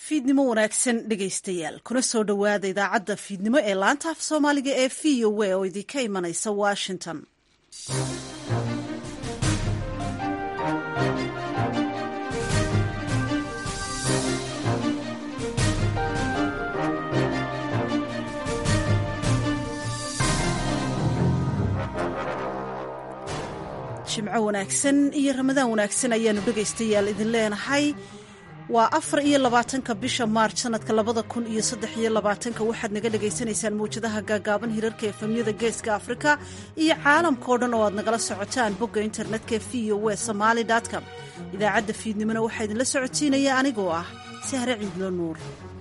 fiidnimo wanaagsan dhegaystayaal kuna soo dhowaada idaacadda fiidnimo ee laanta af soomaaliga ee v o a oo idinka imanaysa washington jimco wanaagsan iyo ramadaan wanaagsan ayaanu dhegaystayaal idin leenahay waa afar iyo labaatanka bisha maarch sanadka labada kun iyo saddex iyo labaatanka waxaad naga dhagaysanaysaan mawjadaha gaagaaban hirarka efemyada geeska afrika iyo caalamkao dhan oo aad nagala socotaan bogga internetka v o w somaali com idaacadda fiidnimona waxaa idinla socotiinaya anigoo ah sahre ciidlo nuur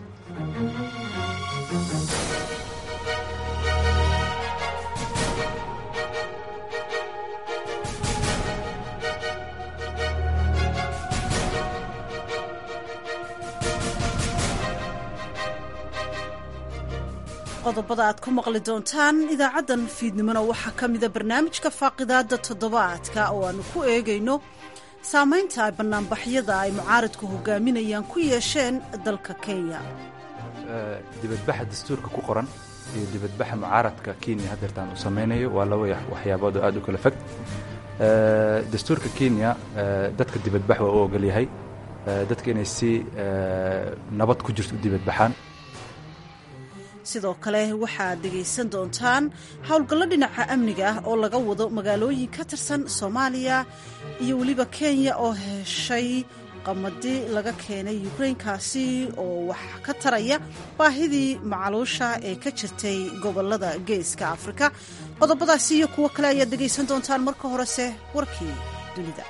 qodobada aad ku maqli doontaan idaacaddan fiidnimona waxaa ka mida barnaamijka faaqidaada toddobaadka oo aanu ku eegayno saamaynta ay bannaanbaxyada ay mucaaridku hogaaminayaan ku yeesheen dalka kenya dibadbaxa dastuurka ku qoran iyo dibadbaxa mucaaradka kenya hadeertaan uu samaynayo waa laba waxyaabood oo aad u kala fog dastuurka kenya dadka dibadbax waa u ogolyahay dadka inay si nabad ku jirto u dibadbaxaan sidoo kale waxaad dhegaysan doontaan howlgallo dhinaca amniga ah oo laga wado magaalooyin ka tirsan soomaaliya iyo weliba kenya oo heshay qamadi laga keenay ukrainkaasi oo wax ka taraya baahidii macaluusha ee ka jirtay gobolada geeska afrika qodobadaasi iyo kuwo kale ayaad dhegaysan doontaan marka horese warkii dunida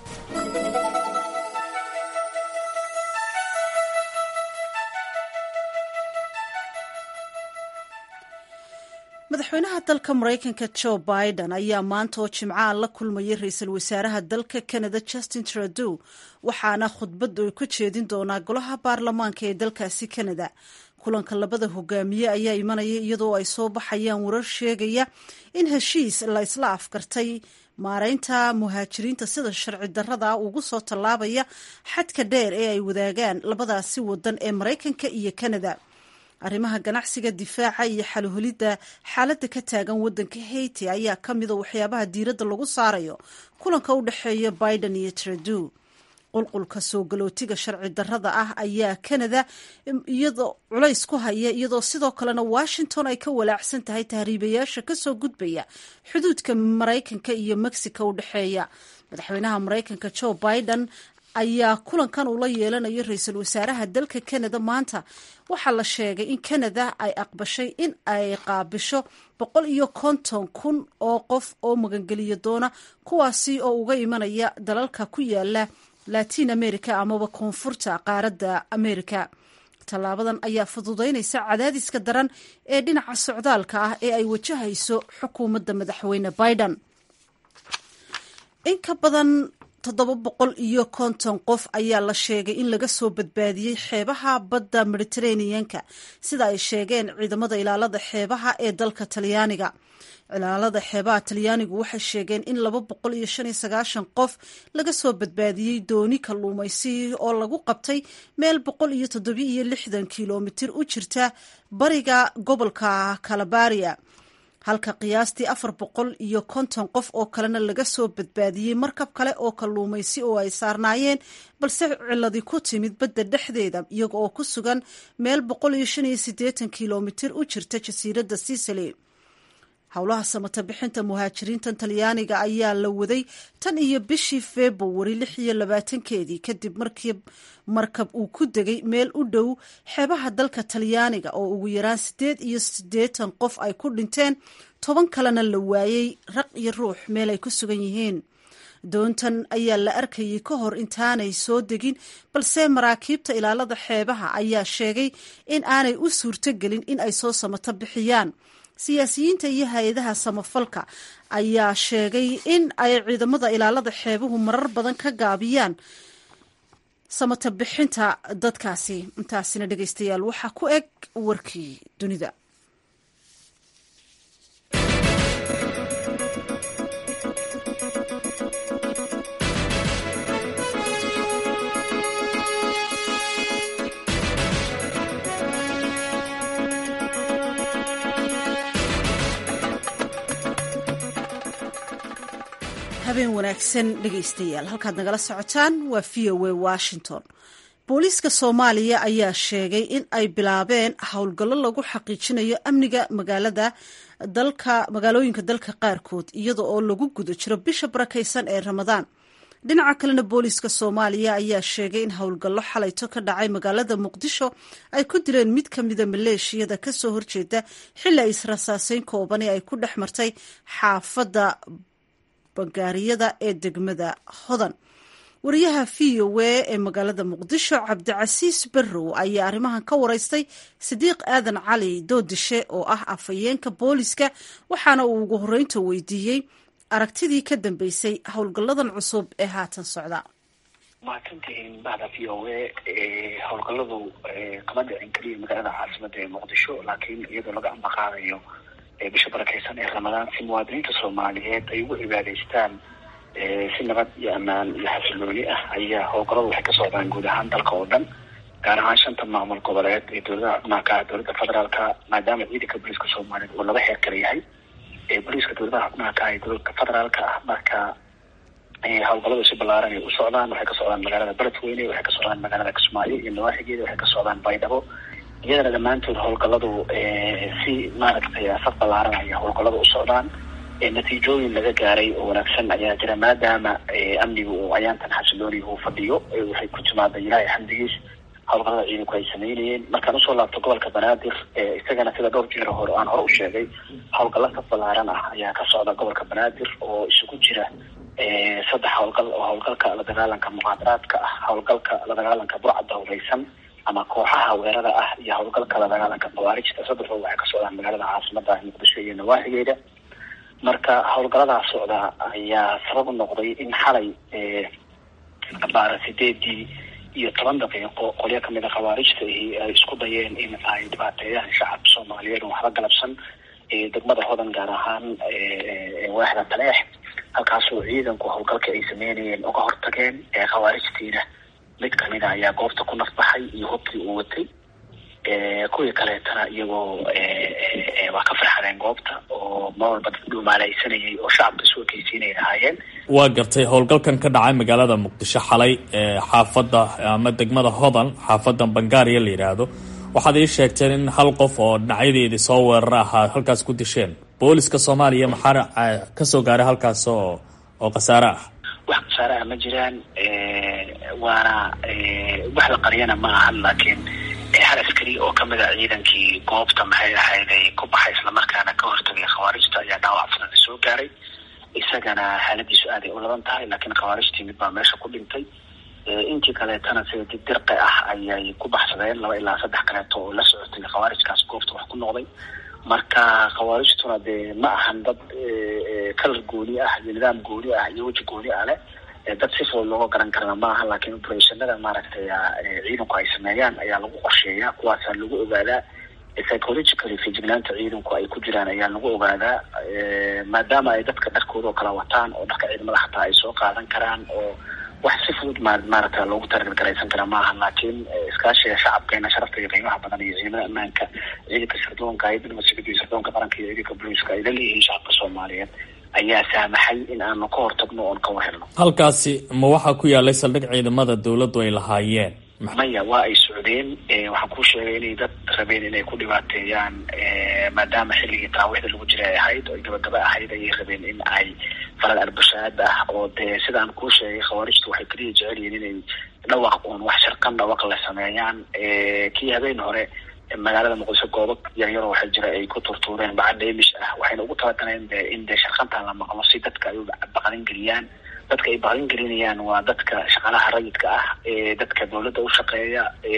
madaxweynaha dalka maraykanka jo biden ayaa maanta oo jimcaha la kulmayay ra-iisul wasaaraha dalka canada justin trudeau waxaana khudbad uu ka jeedin doonaa golaha baarlamaanka ee dalkaasi canada kulanka labada hogaamiye ayaa imanaya iyadoo ay soo baxayaan warar sheegaya in heshiis la isla afkartay maareynta muhaajiriinta sida sharci darrada ugu soo tallaabaya xadka dheer ee ay wadaagaan labadaasi wadan ee maraykanka iyo canada arrimaha ganacsiga difaaca iyo xalholidda xaaladda ka taagan waddanka haiti ayaa ka mida waxyaabaha diiradda lagu saarayo kulanka u dhexeeya biden iyo trudeau qulqulka soo galootiga sharci darrada ah ayaa canada iyadoo culays ku haya iyadoo sidoo kalena washington ay ka walaacsan tahay tahriibayaasha kasoo gudbaya xuduudka maraykanka iyo mexico u dhexeeya madaxweynaha maraykanka jo biden ayaa kulankan uu la yeelanayo ra-iisul wasaaraha dalka canada maanta waxaa la sheegay in canada ay aqbashay in ay qaabisho boqol iyo konton kun oo qof oo magangeliyo doona kuwaasi oo uga imanaya dalalka ku yaala latin america amaba koonfurta qaaradda america tallaabadan ayaa fududaynaysa cadaadiska daran ee dhinaca socdaalka ah ee ay wajahayso xukuumadda madaxweyne biden in ka badan toddoba boqol iyo konton qof ayaa la sheegay in laga soo badbaadiyey xeebaha badda mediteraneanka sida ay sheegeen ciidamada ilaalada xeebaha ee dalka talyaaniga ilaalada xeebaha talyaanigu waxay sheegeen in laba boqol iyo shan iyo sagaashan qof laga soo badbaadiyey dooni kalluumaysi oo lagu qabtay meel boqol iyo toddobi iyo lixdan kilomitir u jirta bariga gobolka calabaria halka qiyaastii afar boqol iyo konton qof oo kalena laga soo badbaadiyey markab kale oo kalluumaysi oo ay saarnaayeen balse ciladi ku timid badda dhexdeeda iyaga oo ku sugan meel boqol iyo shan iyo siddeetan kilomitir u jirta jasiiradda sicily howlaha samata bixinta muhaajiriintan talyaaniga ayaa la waday tan iyo bishii februari lix iyo labaatankeedii kadib markii markab uu ku degay meel u dhow xeebaha dalka talyaaniga oo ugu yaraan siddeed iyo siddeetan qof ay ku dhinteen toban kalena la waayey raq iyo ruux meel ay ku sugan yihiin doontan ayaa la arkayay ka hor intaanay soo degin balse maraakiibta ilaalada xeebaha ayaa sheegay in aanay u suurtogelin in ay soo samato bixiyaan siyaasiyiinta iyo hay-adaha samafalka ayaa sheegay in ay ciidamada ilaalada xeebuhu marar badan ka gaabiyaan samata bixinta dadkaasi intaasina dhegaystayaal waxaa ku eg warkii dunida habeen wanaagsan dhegaystayaal halkaad nagala socotaan waa v o a washington booliiska soomaaliya ayaa sheegay in ay bilaabeen howlgallo lagu xaqiijinayo amniga magaalada dalka magaalooyinka dalka qaarkood iyada oo lagu guda jiro bisha barakaysan ee ramadaan dhinaca kalena booliiska soomaaliya ayaa sheegay in howlgallo xalayto ka dhacay magaalada muqdisho ay ku dileen mid ka mida maleeshiyada kasoo horjeeda xili ay israsaaseyn koobani ay ku dhex martay xaafadda bangaariyada ee degmada hodan wariyaha v o a ee magaalada muqdisho cabdicasiis barrow ayaa arrimahan ka wareystay sidiiq aadan cali doodishe oo ah afhayeenka booliska waxaana uu ugu horreynta weydiiyey aragtidii ka dambeysay howlgalladan cusub ee haatan socda mahadsantihiin bahda v o a howlgalladu kama dhicin keliya magaalada caasimada ee muqdisho laakiin iyadoo laga ambaqaadayo bisha barakeysan ee ramadaan si muwaadiniinta soomaaliyeed ay ugu cibaadaystaan si nabad iyo ammaan iyo xasilooni ah ayaa howlgalladu waxay ka socdaan guud ahaan dalka oo dhan gaar ahaan shanta maamul goboleed ee dowladaha xubnaha ka dowladda federaalka maadaama ciidanka booliiska soomaaliyeed uu laba heer kala yahay booliiska dowladaha xubnaha ka ee dowladka federaalka ah marka howlgalladu si ballaaran ay u socdaan waxay ka socdaan magaalada beledweyne waxay ka socdaan magaalada kismaayo iyo nawaaxigeeda waxay ka socdaan baydhabo iyadana dhammaantood howlgalladu si maaragtay saf ballaaran ayaa howlgalladu u socdaan natiijooyin laga gaaray oo wanaagsan ayaa jira maadaama amniga uu ayaantan xasilooni uu fadhiyo waxay ku timaada ilaahay xamdigiis howlgallada ciidanku ay sameynayeen markaan usoo laabto gobolka banaadir isagana sida dhowr jeer hore aan hore u sheegay howlgallo saf ballaaran ah ayaa ka socda gobolka banaadir oo isugu jira saddex howlgal oo howlgalka la dagaalanka muqaadaraadka ah howlgalka la dagaalanka burcadda hureysan ama kooxaha weerada ah iyo howlgalka la dagaalanka khawaarijta saddexdoo waxay ka socdaan magaalada caasimada muqdisho iyo nawaaxigeeda marka howlgalladaas socda ayaa sabab u noqday in xalay baara sideedii iyo toban daqiiqo qolyo kamid a khawaarijta ahi ay isku dayeen in ay dhibaateeyaan shacabka soomaaliyeed oo waxba galabsan degmada hodan gaar ahaan waaxda taleex halkaasoo ciidanku howlgalka ay sameynayeen uga hortageen khawaarijtiina mid kamida ayaa goobta ku nafbaxay iyo hubkii uu watay kuwii kaleetana iyagoo waa ka farxadeen goobta oo mar walba dad dhumaalaysanayay oo shacabka isu ekeysiinay lahaayeen waa gartay howlgalkan ka dhacay magaalada muqdisho xalay xaafadda ama degmada hodan xaafadda bangaariya la yidhaahdo waxaad ii sheegteen in hal qof oo dhinacyadeedii soo weerara ahaa halkaas ku disheen booliska soomaaliya maxaa kasoo gaaray halkaas oo oo khasaare ah wax khasaare ah ma jiraan waana wax la qariyana ma ahan laakiin hal askari oo kamid a ciidankii goobta maxay ahayd ay ku baxay islamarkaana ka hortagay khawaarijta ayaa dhaawac fudada soo gaaray isagana xaaladiisu aaday u laban tahay laakiin khawaarijtii mid baa meesha ku dhintay intii kaleetana sida dibdirqi ah ayay ku baxsadeen laba ilaa saddex kaleeto oo la socotay khawaarijkaas goobta wax ku noqday marka khawaarijtuna dee ma ahan dad kalar gooni ah iyo nidaam gooni ah iyo weji gooni ah leh dad si fudud looga garan karana ma aha laakiin operationada maaragtay ciidanku ay sameeyaan ayaa lagu qorsheeyaa kuwaasaa lagu ogaadaa psychologically fijignaanta ciidanku ay ku jiraan ayaa lagu ogaadaa maadaama ay dadka dharkooda oo kala wataan oo dharka ciidamada xataa ay soo qaadan karaan oo wax si fudud ma maaragta loogu targargaraysan kara maaha laakiin iskaashiga shacabkeena sharafta iyo qiimaha badan iyo ciidamada ammaanka ciidanka sirdoonka hayadda nabadsugido iyo sirdoonka qaranka iyo ciidanka booliiska ay la leeyihiin shacabka soomaaliyeed ayaa saamaxay in aanu ka hortagno oon ka wahelno halkaasi ma waxaa ku yaalay saldhig ciidamada dawladdu ay lahaayeen maya waa ay socdeen waxaan kuu sheegay inay dad rabeen inay ku dhibaateeyaan maadaama xilligii taraawiixda lagu jiray ay ahayd oo gabagaba ahayd ayay rabeen in ay falal arbashaad ah oo dee sidaan kuu sheegay khawaarijtu waxay keliya jecel yihiin inay dhawaq uun wax sharqan dhawaq la sameeyaan kii habeen hore magaalada muqdisho goobo yaryaroo waxaa jira ay ku turtuureen bacad dheemish ah waxayna ugu talagaleen de in dee sharqantan la maqlo si dadka ay u baqalin geliyaan dadka ay baqalin gelinayaan waa dadka shaqaalaha rayidka ah dadka dawladda u shaqeeya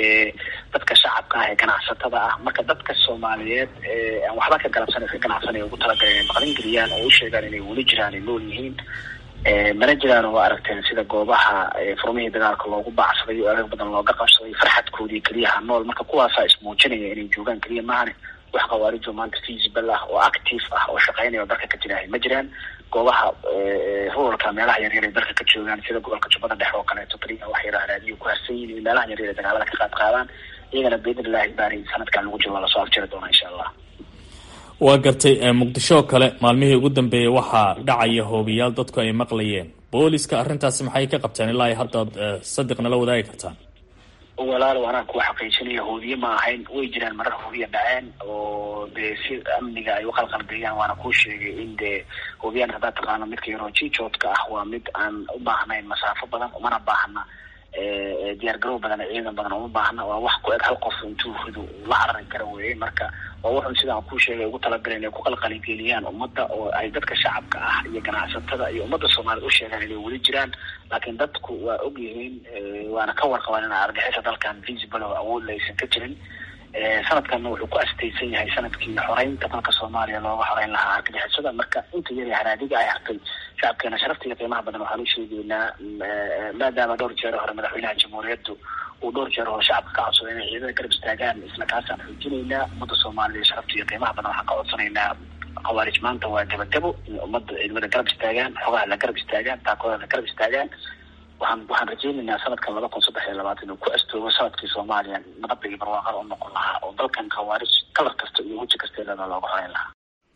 dadka shacabka ah ee ganacsatada ah marka dadka soomaaliyeed aan waxba ka galabsan ka ganacsanay ugu talagaleen inay baqalin geliyaan oo u sheegaan inay weli jiraan ay nool yihiin mana jiraan oo aragteen sida goobaha furmihii dagaalka loogu baacsaday oo adag badan looga qabsaday farxadkoodii keliyaha nool marka kuwaasaa ismuujinaya inay joogaan keliya maahane wax khawaarijo maanta feasible ah oo active ah oo shaqeynaya oo dalka ka jirahay ma jiraan goobaha ruralka meelaha yaryar ay dalka ka joogaan sida gobolka jubbada dhexe oo kaleeto keliya wax yara raadiyo ku harsan yihin meelaha yaryar ay dagaalada ka qaad qaadaan iyagana biidn illahi baari sanadkan lagu jiro waa lasoo afjiri doonaa insha allah waa gartay muqdisho oo kale maalmihii ugu dambeeyey waxaa dhacaya hoobiyaal dadku ay maqlayeen booliska arrintaasi maxay ka qabteen ilaa haddaad sadiq nala wadaagi kartaan walaalow anaa kuwa xaqiijinaya hoodiye ma ahayn way jiraan marar hoodiya dhaceen oo dee si amniga ay uqalqalgeeyaan waana kuu sheegay in dee hoodiyaan haddaad taqaano midka yaroo jijoodka ah waa mid aan u baahnayn masaafo badan umana baahna diyaar garow badan ciidan badan uma baahna waa wax ku eg hal qof intuu rido la carari kara weye marka waa wuxun sidaan kuu sheegay ugu talagaleen inay ku qalqaligeliyaan ummadda oo ay dadka shacabka ah iyo ganacsatada iyo ummadda soomaaliyed u sheegaan inay weli jiraan laakiin dadku waa og yihiin waana ka warqabaan in argixisa dalkan visible oo awoodla aysan ka jirin sanadkanna wuxuu ku astaysan yahay sanadkii xoreynta dalka soomaaliya looga xoreyn lahaa argagixisada marka inta yar haraadiga ay hartay shacabkeena sharafta iyo qiimaha badan waxaan u sheegeynaa maadaama dhowr jeer hore madaxweynaha jamhuuriyaddu uu dhowr jeer hore shacabka ka codsaday inay ciidada garab istaagaan isla kaasaan xoojinaynaa ummadda soomaaliya sharafta iyo qiimaha badan waxaan ka codsanaynaa khawaarij maanta waa gabagabo in ummadda ciidamada garab istaagaan xogaha la garab istaagaan taakooda la garab istaagaan waxaan waxaan rajeynaynaa sanadkan laba kun saddex iyo labaatan inuu ku astoogo sanadkii soomaaliya nabadda iyo barwaaqada u noqon lahaa oo dalkan khawaarij kalar kasta iyo weji kasteedada looga horeyn lahaa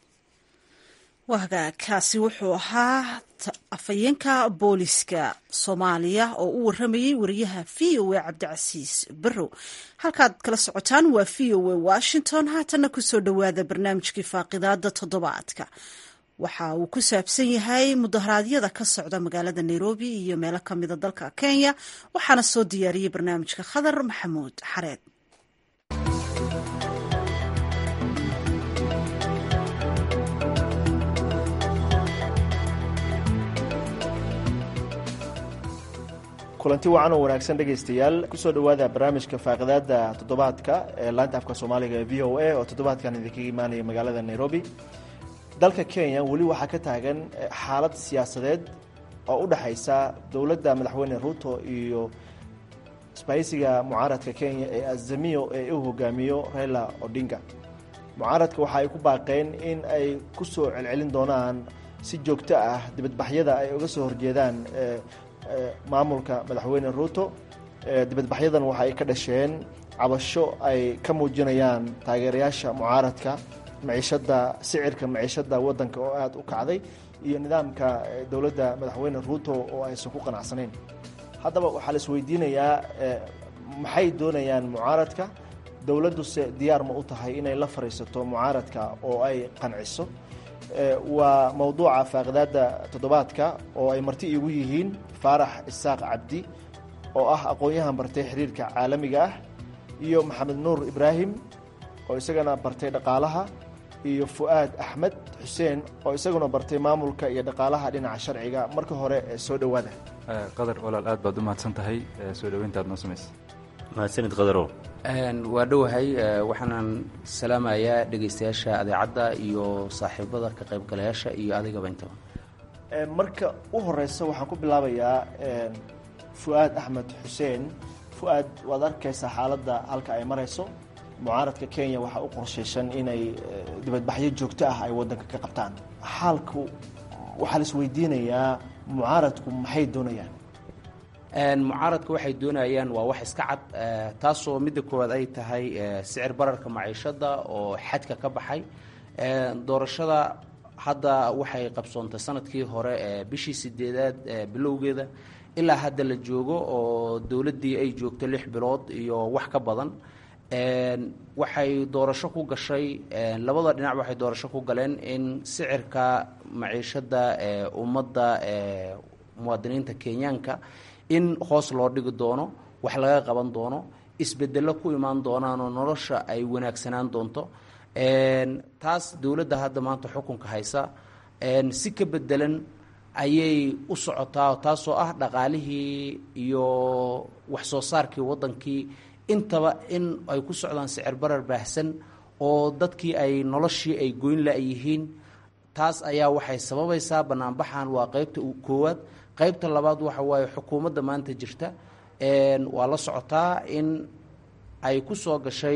waaga kaasi wuxuu ahaa afhayeenka booliska soomaaliya oo u waramayey wariyaha v o a cabdicasiis barrow halkaad kala socotaan waa v o a washington haatanna kusoo dhowaada barnaamijkii faaqidaada toddobaadka waxa uu ku saabsan yahay mudaharaadyada ka socda magaalada nairobi iyo meelo kamida dalka kenya waxaana soo diyaariyey barnaamijka khadar maxamuud xareed kulanti wacan oo wanaagsan dhegaystayaal kusoo dhowaada barnaamijka faaqidaada toddobaadka ee laanta afka soomaaliga ee v o a oo toddobaadkan idinkaga imaanaya magaalada nairobi dalka kenya weli waxaa ka taagan xaalad siyaasadeed oo u dhexaysa dowladda madaxweyne ruto iyo isbahaysiga mucaaradka kenya ee azamiyo ee u hogaamiyo raila odinga mucaaradka waxa ay ku baaqeen in ay ku soo celcelin doonaan si joogto ah dibadbaxyada ay uga soo horjeedaan maamulka madaxweyne ruto dibadbaxyadan waxa ay ka dhasheen cabasho ay ka muujinayaan taageerayaasha mucaaradka maciishada sicirka maciishada wadanka oo aada u kacday iyo nidaamka dowladda madaxweyne ruto oo aysan ku qanacsanayn haddaba waxaa la isweydiinayaa maxay doonayaan mucaaradka dowladduse diyaar ma u tahay inay la fariisato mucaaradka oo ay qanciso waa mowduuca faaqidaada toddobaadka oo ay marti iigu yihiin faarax isaaq cabdi oo ah aqoon-yahan bartay xiriirka caalamiga ah iyo maxamed nuur ibraahim oo isagana bartay dhaqaalaha iyo fu'aad axmed xuseen oo isaguna bartay maamulka iyo dhaqaalaha dhinaca sharciga marka hore soo dhowaada qadar walaal aad baad u mahadsan tahay soo dhoweyntaad noo samaysa mahadsanid qadarow waa dhowahay waxaanan salaamayaa dhegaystayaasha adeecadda iyo saaxiibada ka qaybgalayaasha iyo adigaba intaba marka u horeysa waxaan ku bilaabayaa fu'aad axmed xuseen fu'aad waad arkaysaa xaaladda halka ay marayso mucaaradka kenya waxaa u qorshaysan inay dibadbaxyo joogto ah ay wadanka ka qabtaan xaalku waxaa la isweydiinayaa mucaaradku maxay doonayaan mucaaradka waxay doonayaan waa wax iska cad taasoo midda koowaad ay tahay sicir bararka maciishada oo xadka ka baxay doorashada hadda waxay qabsoontay sanadkii hore bishii sideedaad bilowgeeda ilaa hadda la joogo oo dowladdii ay joogto lix bilood iyo wax ka badan waxay doorasho ku gashay labada dhinac waxay doorasho ku galeen in sicirka maciishada ummadda muwaadiniinta kenyaanka in hoos loo dhigi doono wax laga qaban doono isbedelo ku imaan doonaanoo nolosha ay wanaagsanaan doonto taas dowladda hadda maanta xukunka haysa si ka bedelan ayay u socotaa taasoo ah dhaqaalihii iyo waxsoo saarkii waddankii intaba in ay ku socdaan sicir barar baahsan oo dadkii ay noloshii ay goyn la-yihiin taas ayaa waxay sababaysaa banaanbaxan waa qeybta koowaad qaybta labaad waxa waaye xukuumadda maanta jirta waa la socotaa in ay ku soo gashay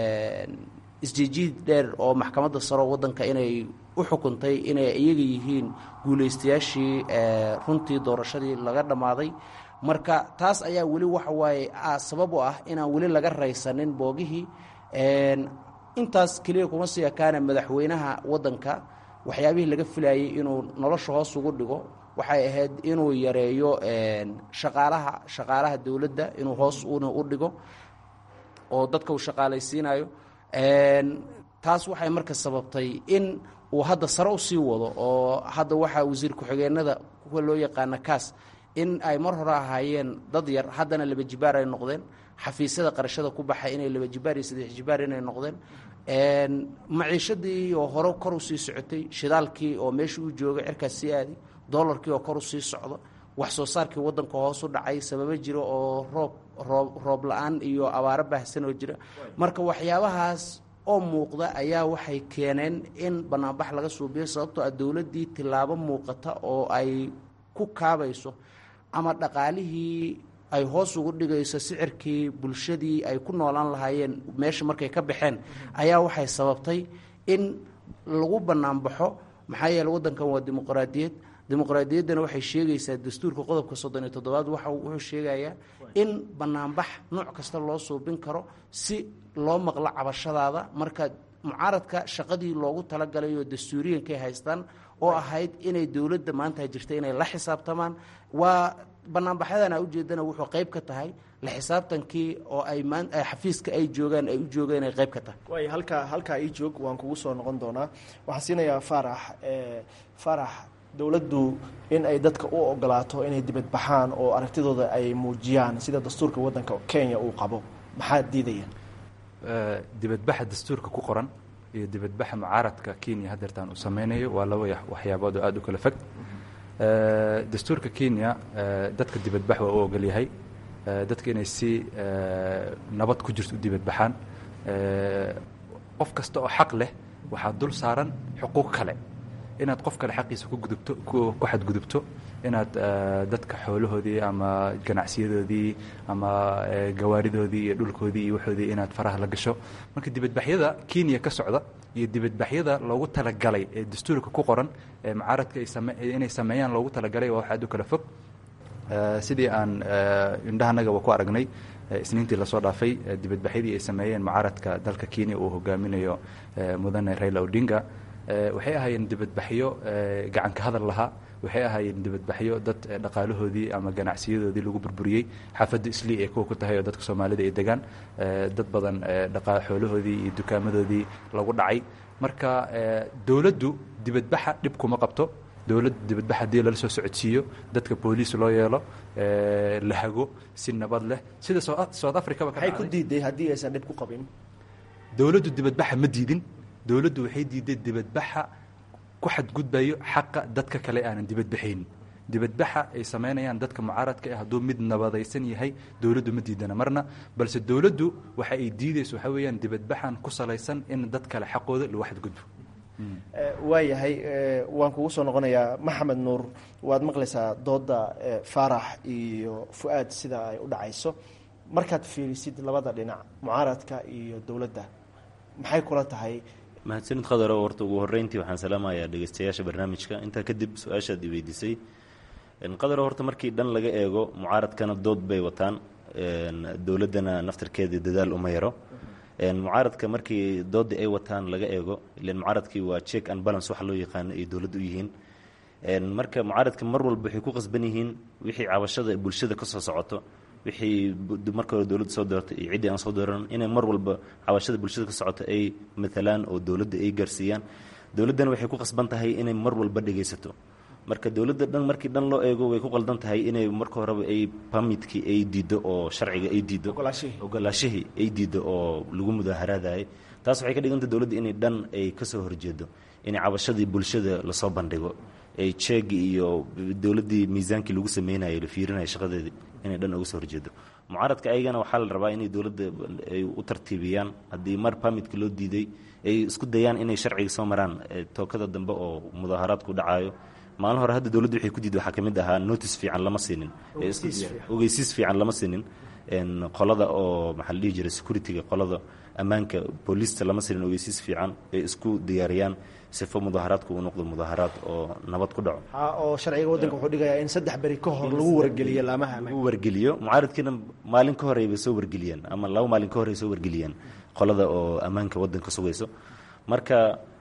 isjijiid dheer oo maxkamadda saro waddanka inay u xukuntay inay iyaga yihiin guulaystayaashii runtii doorashadii laga dhammaaday marka taas ayaa weli waxa waaye sabab u ah inaan weli laga raysanin boogihii intaas keliya kuma sii ekaana madaxweynaha waddanka waxyaabihii laga filayay inuu nolosha hoos ugu dhigo waxay ahayd inuu yareeyo shaqaalaha shaqaalaha dowladda inuu hoos una u dhigo oo dadka uu shaqaalaysiinayo taas waxay marka sababtay in uu hadda sare u sii wado oo hadda waxaa wasiir ku-xigeenada kuwa loo yaqaana kaas in ay mar hore ahaayeen dad yar haddana laba jibaar ay noqdeen xafiisyada qarashada ku baxay inay laba jibaar iyo saddex jibaar inay noqdeen maciishadii oo hore kor u sii socotay shidaalkii oo meeshii uu joogay cirkaas sii aadi doolarkii oo kor u sii socdo wax soo saarkii waddanka hoos u dhacay sababo jira oo roob roob roob la-aan iyo abaaro baahsan oo jira marka waxyaabahaas oo muuqda ayaa waxay keeneen in banaanbax laga suubiyo sababtoo ah dowladdii tillaabo muuqata oo ay ku kaabayso ama dhaqaalihii ay hoos ugu dhigayso sicirkii bulshadii ay ku noolaan lahaayeen meesha markay ka baxeen ayaa waxay sababtay in lagu banaanbaxo maxaa yeele waddankan waa dimuqraadiyad dimuqraadiyaddana waxay sheegaysaa dastuurka qodobka soddon iyo toddobaad waxa wuxuu sheegayaa in banaanbax nooc kasta loo suubin karo si loo maqlo cabashadaada marka mucaaradka shaqadii loogu talagalay oo dastuuriyankay haystaan oo ahayd inay dowladda maanta jirta inay la xisaabtamaan waa banaanbaxyadan a ujeedana wuxuu qayb ka tahay la xisaabtankii oo ay maan xafiiska ay joogaan ay u joogeen ay qayb ka tahay waay halkaa halkaa ii joog waan kugu soo noqon doonaa waxaan siinayaa faarax faarax dowladdu in ay dadka u ogolaato inay dibad baxaan oo aragtidooda ay muujiyaan sida dastuurka waddanka kenya uu qabo maxaa diidaya dibadbaxa dastuurka ku qoran iyo dibadbaxa mucaaradka kenya hadeertaan uu sameynayo waa laba waxyaabood oo aada u kala fog dastuurka kenya dadka dibadbax waa u ogol yahay dadka inay si nabad ku jirto u dibadbaxaan qof kasta oo xaq leh waxaa dul saaran xuquuq kale inaad qof kale xaqiisa ku gudubto ku xadgudubto inaad dadka xoolahoodii ama ganacsiyadoodii ama gawaaridoodii iyo dhulkoodii iyo waxoodii inaad faraha la gasho marka dibadbaxyada kenya ka socda iyo dibadbaxyada loogu talagalay ee dastuurka ku qoran ee mucaaradka inay sameeyaan loogu talagalay waa wax aad u kala fog sidii aan indhahanagaba ku aragnay isniintii lasoo dhaafay dibadbaxyadii ay sameeyeen mucaaradka dalka kenya uu hogaaminayo mudane raila odinga waxay ahaayeen dibadbaxyo gacanka hadal lahaa waxay ahaayeen dibadbaxyo dad dhaqaalahoodii ama ganacsiyadoodii lagu burburiyey xaafadda islii ee kuwa ku tahay oo dadka soomaalida ay degaan dad badan xoolahoodii iyo dukaamadoodii lagu dhacay marka dowladdu dibadbaxa dhib kuma qabto dowladda dibadbax haddii lala soo socodsiiyo dadka booliis loo yeelo la hago si nabad leh sida south africaba maxay ku diiday haddii aysan dhib ku qabin dowladdu dibadbaxa ma diidin dowladdu waxay diiday dibadbaxa ku xadgudbayo xaqa dadka kale aanan dibadbaxayn dibadbaxa ay samaynayaan dadka mucaaradka ah hadduu mid nabadaysan yahay dowladdu ma diidana marna balse dowladdu waxa ay diidayso waxaa weeyaan dibadbaxan ku salaysan in dad kale xaqooda lagu xadgudbo waayahay waan kugu soo noqonayaa maxamed nuur waad maqlaysaa dooda faarax iyo fu-aad sida ay u dhacayso markaad fiirisid labada dhinac mucaaradka iyo dowladda maxay kula tahay mahadsanid khadaro horta ugu horreyntii waxaan salaamayaa dhegeystayaasha barnaamijka intaa kadib su-aashaad i weydiisay qadaro horta markii dhan laga eego mucaaradkana dood bay wataan dowladdana naftarkeedii dadaal uma yaro mucaaradka markii doodii ay wataan laga eego ilan mucaaradkii waa check and balance waxa loo yaqaano ay dowladda u yihiin marka mucaaradka mar walba waxay ku qasban yihiin wixii cabashada bulshada ka soo socoto wixii marka hore dowladda soo doortay iyo ciddii aan soo dooran inay mar walba cabashada bulshada ka socoto ay matalaan oo dowladda ay gaarsiiyaan dowladdana waxay ku qasban tahay inay mar walba dhegaysato marka dowladda dhan markii dhan loo eego way ku qaldan tahay inay marka horeba ay permitkii ay diiddo oo sharciga ay diiddo ogolaashihii ay diiddo oo lagu mudaaharaadayay taas waxay ka dhigantay dowladda inay dhan ay ka soo horjeedo inay cabashadii bulshada lasoo bandhigo ay jeegi iyo dowladdii miisaankii lagu sameynayay la fiirinaya shaqadeedii inay dhan uga soo horjeedo mucaaradka ayagana waxaa la rabaa inay dowladda ay u tartiibiyaan haddii mar permitka loo diiday ay isku dayaan inay sharciga soo maraan tookada dambe oo mudaaharaadku dhacaayo maalin hore hadda dowladda waxay ku diiday waxaa ka mid ahaa notice fiican lama siinin ogeysiis fiican lama siinin qolada oo maxaa la dhihi jiray securityga qolada ammaanka booliista lama siinin ogeysiis fiican ay isku diyaariyaan sifo mudaaharaadku uu noqdo mudaaharaad oo nabad ku dhaco oo sharciga waddanka wuxuu dhigayaa in saddex beri ka hor lagu wargeliyo laamaha lagu wargeliyo mucaaradkiina maalin ka hore bay soo wargeliyeen ama laba maalin ka hore ay soo wargeliyeen qolada oo ammaanka waddanka sugayso marka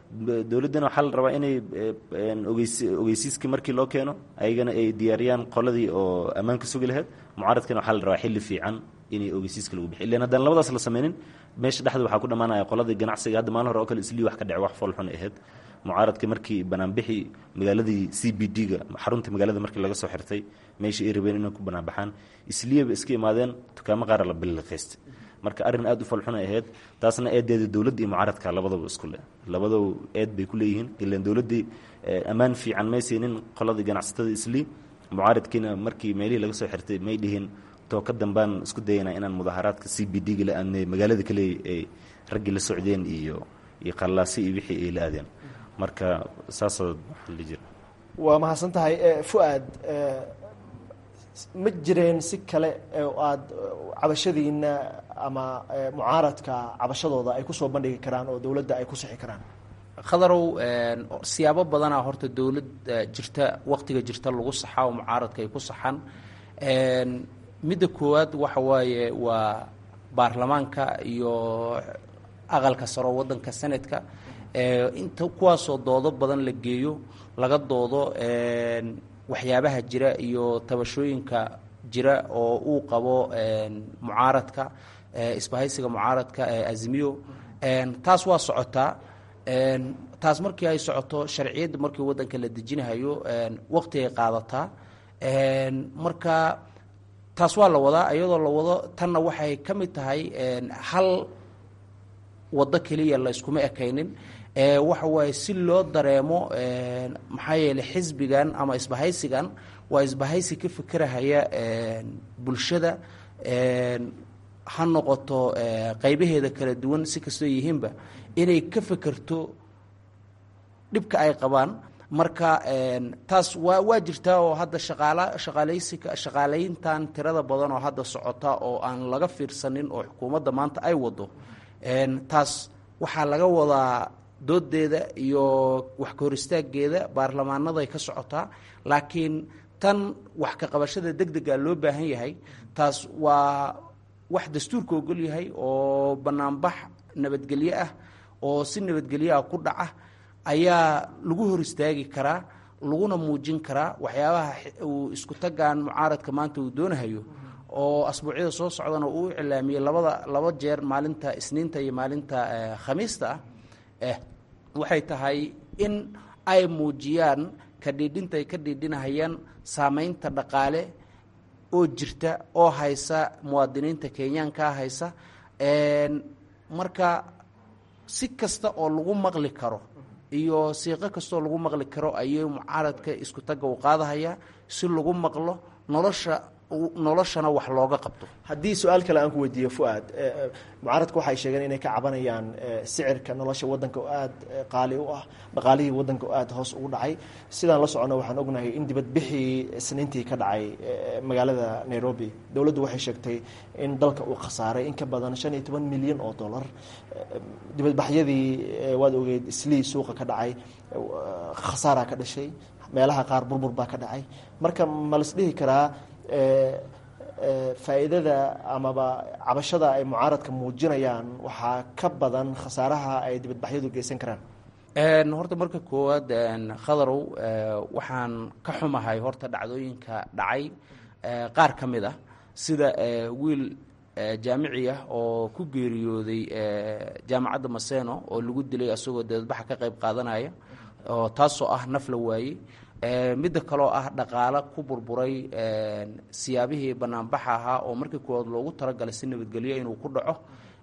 dowladdana waxaa la rabaa inay ogeys ogeysiiskii markii loo keeno ayagana ay diyaariyaan qoladii oo ammaanka sugi lahayd mucaaradkana waxaa la rabaa xilli fiican inay ogeysiiska lagu bixiy ilan haddaan labadaas la sameynin meesha dhexda waxaa ku dhammaanaya qoladii ganacsiga hadda maalin hore oo kale islii wax ka dhece wax foolxun ahayd mucaaradka markii banaanbixi magaaladii c b d-ga xarunta magaalada markii laga soo xirtay meeshii ay rabeen inay ku banaanbaxaan isliyaba iska imaadeen dukaamo qaara la biliqaystay marka arrin aad u falxun ay ahayd taasna eedeeda dowladda iyo mucaaradka labadaba isku leh labadaba eed bay ku leeyihiin ilaan dowladdii ammaan fiican may siinin qoladii ganacsatada islii mucaaradkiina markii meelihii laga soo xirtay may dhihin too ka dambaan isku dayanaa inaan mudaaharaadka c b d-ga la aadnay magaalada kale ay raggii la socdeen iyo iyo qallaasi iyo wixii ay la aadeen marka saasoo waxaan dhihi jira waa mahadsan tahay fu-aad ma jireen si kale oo aada cabashadiina ama mucaaradka cabashadooda ay kusoo bandhigi karaan oo dowladda ay ku sixi karaan khadarow siyaabo badanaa horta dowlad jirta waqtiga jirta lagu saxaa oo mucaaradka ay ku saxaan midda koowaad waxa waaye waa baarlamaanka iyo aqalka saro waddanka senadka inta kuwaasoo doodo badan la geeyo laga doodo waxyaabaha jira iyo tabashooyinka jira oo uu qabo mucaaradka isbahaysiga mucaaradka azmiyo taas waa socotaa taas markii ay socoto sharciyadda markii waddanka la dejinahayo waqti ay qaadataa marka taas waa la wadaa iyadoo la wado tanna waxay ka mid tahay hal waddo keliya la yskuma ekaynin waxa waaye si loo dareemo maxaa yeeley xisbigan ama isbahaysigan waa isbahaysi ka fekerahaya bulshada ha noqoto qaybaheeda kala duwan si kastoo yihiinba inay ka fekerto dhibka ay qabaan marka taas waa waa jirtaa oo hadda shaqaala shaqaalaysiga shaqaalayntan tirada badan oo hadda socota oo aan laga fiirsanin oo xukuumadda maanta ay wado taas waxaa laga wadaa doodeeda iyo wax ka hor istaageeda baarlamaanaday ka socotaa laakiin tan wax ka qabashada deg dega loo baahan yahay taas waa wax dastuurka ogol yahay oo banaanbax nabadgelyo ah oo si nabadgelyo ah ku dhaca ayaa lagu hor istaagi karaa laguna muujin karaa waxyaabaha uu isku tagaan mucaaradka maanta uu doonahayo oo asbuucyada soo socdana uu iclaamiyey labada laba jeer maalinta isniinta iyo maalinta khamiista ah waxay tahay in ay muujiyaan ka dhiidhinta ay ka dhiidhinahayaan saameynta dhaqaale oo jirta oo haysa muwaadiniinta kenyaankaa haysa marka si kasta oo lagu maqli karo iyo siiqo kastaoo lagu maqli karo ayay mucaaradka isku tagga u qaadahaya si lagu maqlo nolosha noloshana wax looga qabto haddii su-aal kale aan ku weydiiyo fu-aad mucaaradku waxay sheegeen inay ka cabanayaan sicirka nolosha waddanka oo aada qaali u ah dhaqaalihii waddanka oo aada hoos ugu dhacay sidaan la socono waxaan ognahay in dibadbixii isniintii ka dhacay magaalada nairobi dowladdu waxay sheegtay in dalka uu khasaaray in ka badan shan iyo toban milyan oo dollar dibadbaxyadii waad ogeed islii suuqa ka dhacay khasaaraa ka dhashay meelaha qaar burbur baa ka dhacay marka ma las dhihi karaa faa'iidada amaba cabashada ay mucaaradka muujinayaan waxaa ka badan khasaaraha ay dibadbaxyadu geysan karaan horta marka koowaad khadarow waxaan ka xumahay horta dhacdooyinka dhacay qaar ka mid ah sida wiil jaamici ah oo ku geeriyooday jaamacadda maseno oo lagu dilay asagoo dibadbaxa ka qayb qaadanaya oo taasoo ah naf la waayey midda kaloo ah dhaqaalo ku burburay siyaabihii banaanbaxa ahaa oo markii koowaad loogu talagalay si nabadgelyo inuu ku dhaco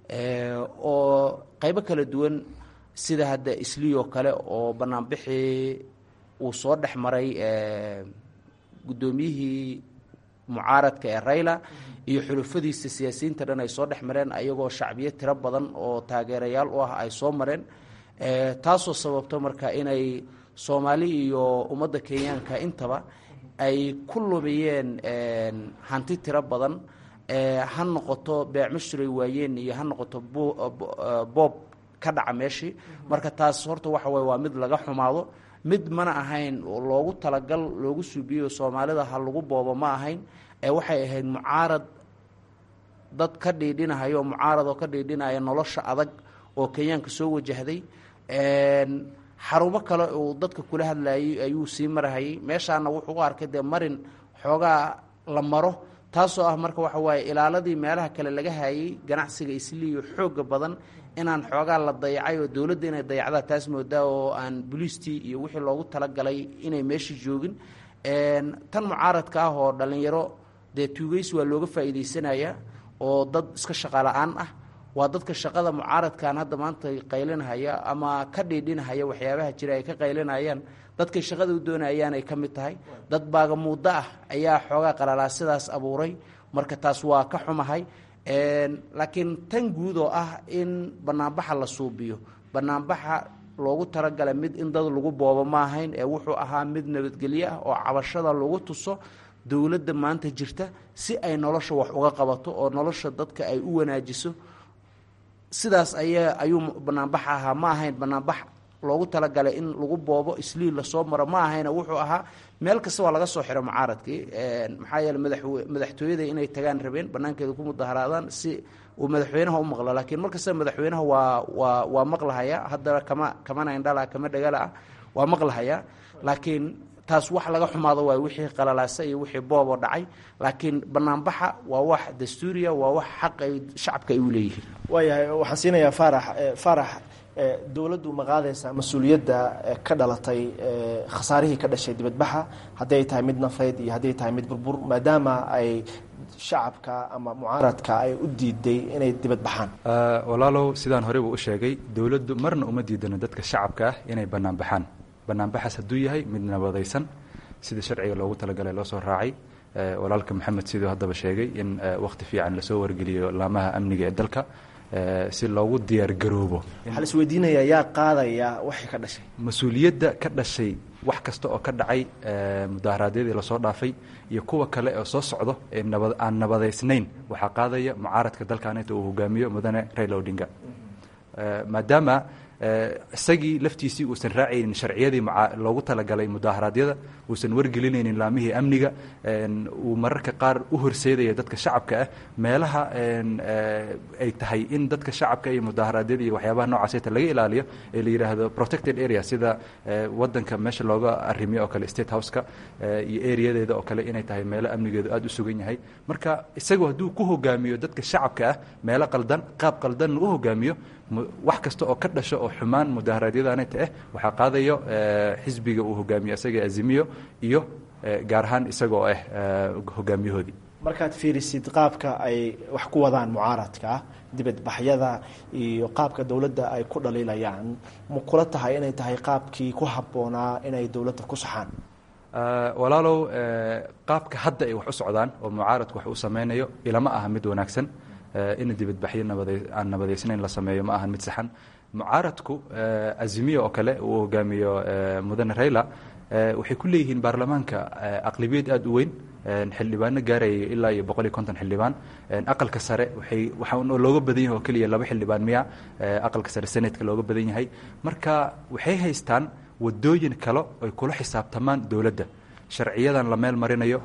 oo qaybo kala duwan sida hadda isliyoo kale oo banaanbixii uu soo dhex maray guddoomiyihii mucaaradka ee rayla iyo xulufadiisa siyaasiyiinta dhan ay soo dhex mareen ayagoo shacbiyo tiro badan oo taageerayaal u ah ay soo mareen taasoo sababto marka inay soomaali iyo ummadda kenyaanka intaba ay ku lumiyeen hanti tiro badan ha noqoto beecmashuray waayeen iyo ha noqoto boob ka dhaca meeshii marka taas horta waxa waye waa mid laga xumaado mid mana ahayn loogu talagal loogu suubiyeyo soomaalida ha lagu boobo ma ahayn ee waxay ahayd mucaarad dad ka dhiidhinahayo mucaarad oo ka dhiidhinaya nolosha adag oo kenyaanka soo wajahday xarumo kale uu dadka kula hadlayay ayuu sii marahayay meeshaana wuxuu u arkay dee marin xoogaa la maro taasoo ah marka waxa waaye ilaaladii meelaha kale laga hayay ganacsiga isliiyo xooga badan inaan xoogaa la dayacay oo dowladda inay dayacdaa taas moodaa oo aan buliistii iyo wixii loogu talagalay inay meesha joogin tan mucaaradka ah oo dhallinyaro dee tuugeys waa looga faa'iidaysanaya oo dad iska shaqala-aan ah waa dadka shaqada mucaaradkan hadda maanta qaylinahaya ama ka dhiidhinahaya waxyaabaha jira ay ka qaylinayaan dadkay shaqada u doonayaan ay ka mid tahay dad baaga muddo ah ayaa xoogaa qalalaa sidaas abuuray marka taas waa ka xumahay laakiin tan guud oo ah in banaanbaxa la suubiyo banaanbaxa loogu talagalay mid in dad lagu boobo ma ahayn ee wuxuu ahaa mid nabadgelyo ah oo cabashada lagu tuso dowladda maanta jirta si ay nolosha wax uga qabato oo nolosha dadka ay u wanaajiso sidaas aya ayuu banaanbax ahaa ma ahayn banaanbax loogu talagalay in lagu boobo isliil lasoo maro ma ahayna wuxuu ahaa meel kasta waa laga soo xiro mucaaradkii maxaa yeele madaxw madaxtooyada inay tagaan rabeen banaankeeda ku mudaharaadaan si uu madaxweynaha u maqlo laakiin markasta madaxweynaha waa waa waa maqlahaya haddana kama kamana indhala kama dhagala ah waa maqlahaya laakiin taas wax laga xumaado waay wixii qalalaasa iyo wixii booboo dhacay laakiin banaanbaxa waa wax dastuuriya waa wax xaq ay shacabka ay u leeyihiin waayahay waxaan siinayaa faarax faarax dowladdu ma qaadaysaa mas-uuliyadda ka dhalatay khasaarihii ka dhashay dibadbaxa hadday ay tahay mid nafeyd iyo hadday tahay mid burbur maadaama ay shacabka ama mucaaradka ay u diiday inay dibadbaxaan walaalow sidaan horey buu u sheegay dowladdu marna uma diidano dadka shacabka ah inay bannaan baxaan banaanbaxaas hadduu yahay mid nabadaysan sida sharciga loogu talagalay loo soo raacay walaalka maxamed siduu haddaba sheegay in wakhti fiican lasoo wargeliyo laamaha amniga ee dalka si loogu diyaargaroobo waxaa la isweydiinayaa yaa qaadaya waxay ka dhashay mas-uuliyadda ka dhashay wax kasta oo ka dhacay mudaharaadyadii lasoo dhaafay iyo kuwa kale oo soo socdo ee nabad aan nabadaysnayn waxaa qaadaya mucaaradka dalkan inta uu hogaamiyo mudane raila odinga maadaama isagii laftiisii uusan raacaynin sharciyadii loogu talagalay mudaaharaadyada uusan wargelinaynin laamihii amniga uu mararka qaar u horseedaya dadka shacabka ah meelaha ay tahay in dadka shacabka iyo mudaaharaadyada iyo waxyaabaha noocaaseta laga ilaaliyo ee la yidhaahdo protected area sida wadanka meesha looga arrimiyo oo kale state houseka iyo areadeeda oo kale inay tahay meelo amnigeedu aada u sugan yahay marka isagu hadduu ku hogaamiyo dadka shacabka ah meelo qaldan qaab qaldanna u hogaamiyo wax kasta oo ka dhasho oo xumaan mudaharaadyadaanayta ah waxaa qaadayo xisbiga uu hogaamiyo isaga azimiyo iyo gaar ahaan isaga oo ah hogaamiyahoodii markaad fiirisid qaabka ay wax ku wadaan mucaaradka dibadbaxyada iyo qaabka dowladda ay ku dhaliilayaan ma kula tahay inay tahay qaabkii ku habboonaa inay dowladda ku saxaan walaalow qaabka hadda ay wax u socdaan oo mucaaradku wax u sameynayo ilama aha mid wanaagsan in dibadbaxyo nabada aan nabadaysnayn la sameeyo ma ahan mid saxan mucaaradku azimiya oo kale uu hogaamiyo mudane rayla waxay ku leeyihiin baarlamaanka aqlabiyad aada u weyn xildhibaano gaaraya ilaa iyo boqol iyo konton xildhibaan aqalka sare waxay waxaa looga badan yahay oo keliya laba xildhibaan miya aqalka sare senatka looga badan yahay marka waxay haystaan wadooyin kale ay kula xisaabtamaan dowladda sharciyadan la meel marinayo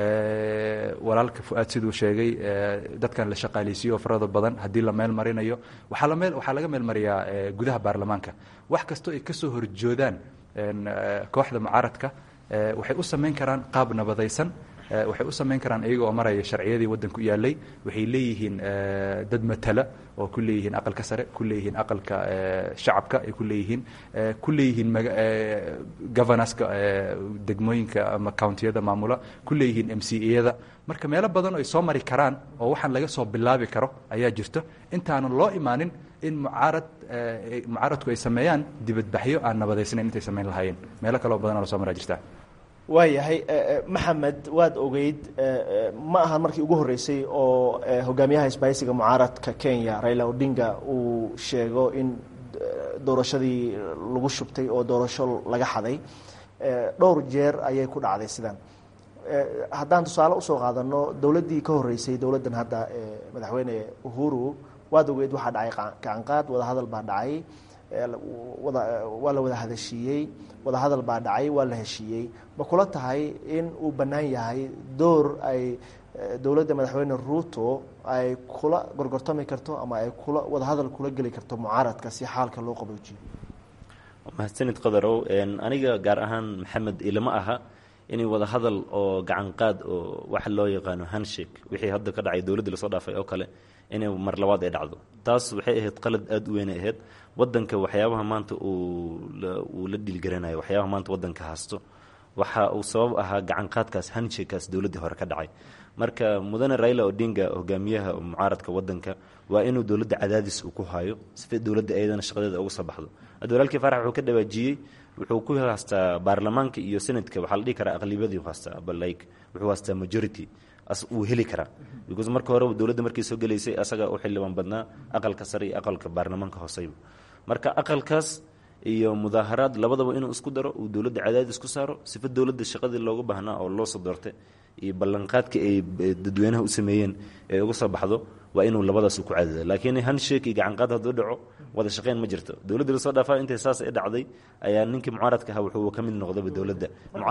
walaalka fu-aad siduu sheegay dadkan la shaqaaleysiiyo oo farada badan haddii la meel marinayo waxaa la meel waxaa laga meel mariyaa gudaha baarlamaanka wax kastoo ay ka soo horjoodaan kooxda mucaaradka waxay u samayn karaan qaab nabadaysan waxay u samayn karaan iyaga oo maraya sharciyadii waddanku yaalay waxay leeyihiin dad matala oo ku leeyihiin aqalka sare ku leeyihiin aqalka shacabka ay ku leeyihiin ku leeyihiin governorska degmooyinka ama countiyada maamula ku leeyihiin m c eyada marka meelo badan oo ay soo mari karaan oo waxaan laga soo bilaabi karo ayaa jirto intaanan loo imaanin in mucaarad mucaaradku ay sameeyaan dibadbaxyo aan nabadaysnayn intay samayn lahaayeen meelo kaleo badanoo lasoo maraa jirta waayahay maxamed waad ogeyd ma aha markii ugu horreysay oo hogaamiyaha isbaahisiga mucaaradka kenya raila odinga uu sheego in doorashadii lagu shubtay oo doorasho laga xaday dhowr jeer ayay ku dhacday sidan haddaan tusaale usoo qaadano dowladdii ka horreysay dowladdan hadda madaxweyne uhuru waad ogeyd waxaa dhacay gacanqaad wadahadal baa dhacay waa la wada hadashiiyey wadahadal baa dhacay waa la heshiiyey ma kula tahay in uu bannaan yahay door ay dowladda madaxweyne ruuto ay kula gorgortami karto ama ay kula wadahadal kula geli karto mucaaradka si xaalka loo qaboojiyo mahadsanid qadarow aniga gaar ahaan maxamed ilama aha inay wada hadal oo gacan qaad oo waxa loo yaqaano handshake wixii hadda ka dhacay dowladda lasoo dhaafay oo kale inay mar labaad ay dhacdo taas waxay ahayd qalad aada u weynay ahayd wadanka waxyaabaha maanta uu la dhiilgaranayo waxyaabaha maanta wadanka haasto waxa uu sabab ahaa gacan qaadkaas handshakekaas dowladdii hore ka dhacay marka mudane raila odinga hogaamiyaha mucaaradka wadanka waa inuu dowladda cadaadis uu ku hayo sifa dowladda ayadana shaqadeeda uga soo baxdo hadda walaalkii farax wuxuu ka dhawaajiyey wuxuu ku haastaa baarlamaanka iyo senadka waxaa la dhihi karaa aqlibiyadii haastaa like wuxuu haastaa majority as uu heli karaa because marka hore dowladda markii soo gelaysay asaga u xildhibaan badnaa aqalka sare iyo aqalka baarlamaanka hooseyba marka aqalkaas iyo mudaaharaad labadaba inuu isku daro uu dowladda cadaadis ku saaro sifa dowladda shaqadii looga baahnaa oo loo soo doortay iyo ballanqaadka ay dadweynaha u sameeyeen ee uga soo baxdo waa inuu labadaas ku cadada laakiin handshake iyo gacanqaad hadduu dhaco wada shaqeyn ma jirto dowladda lasoo dhaafaa intay saas ay dhacday ayaa ninkii mucaaradka ahaa wuxuu ka mid noqdaba dowladda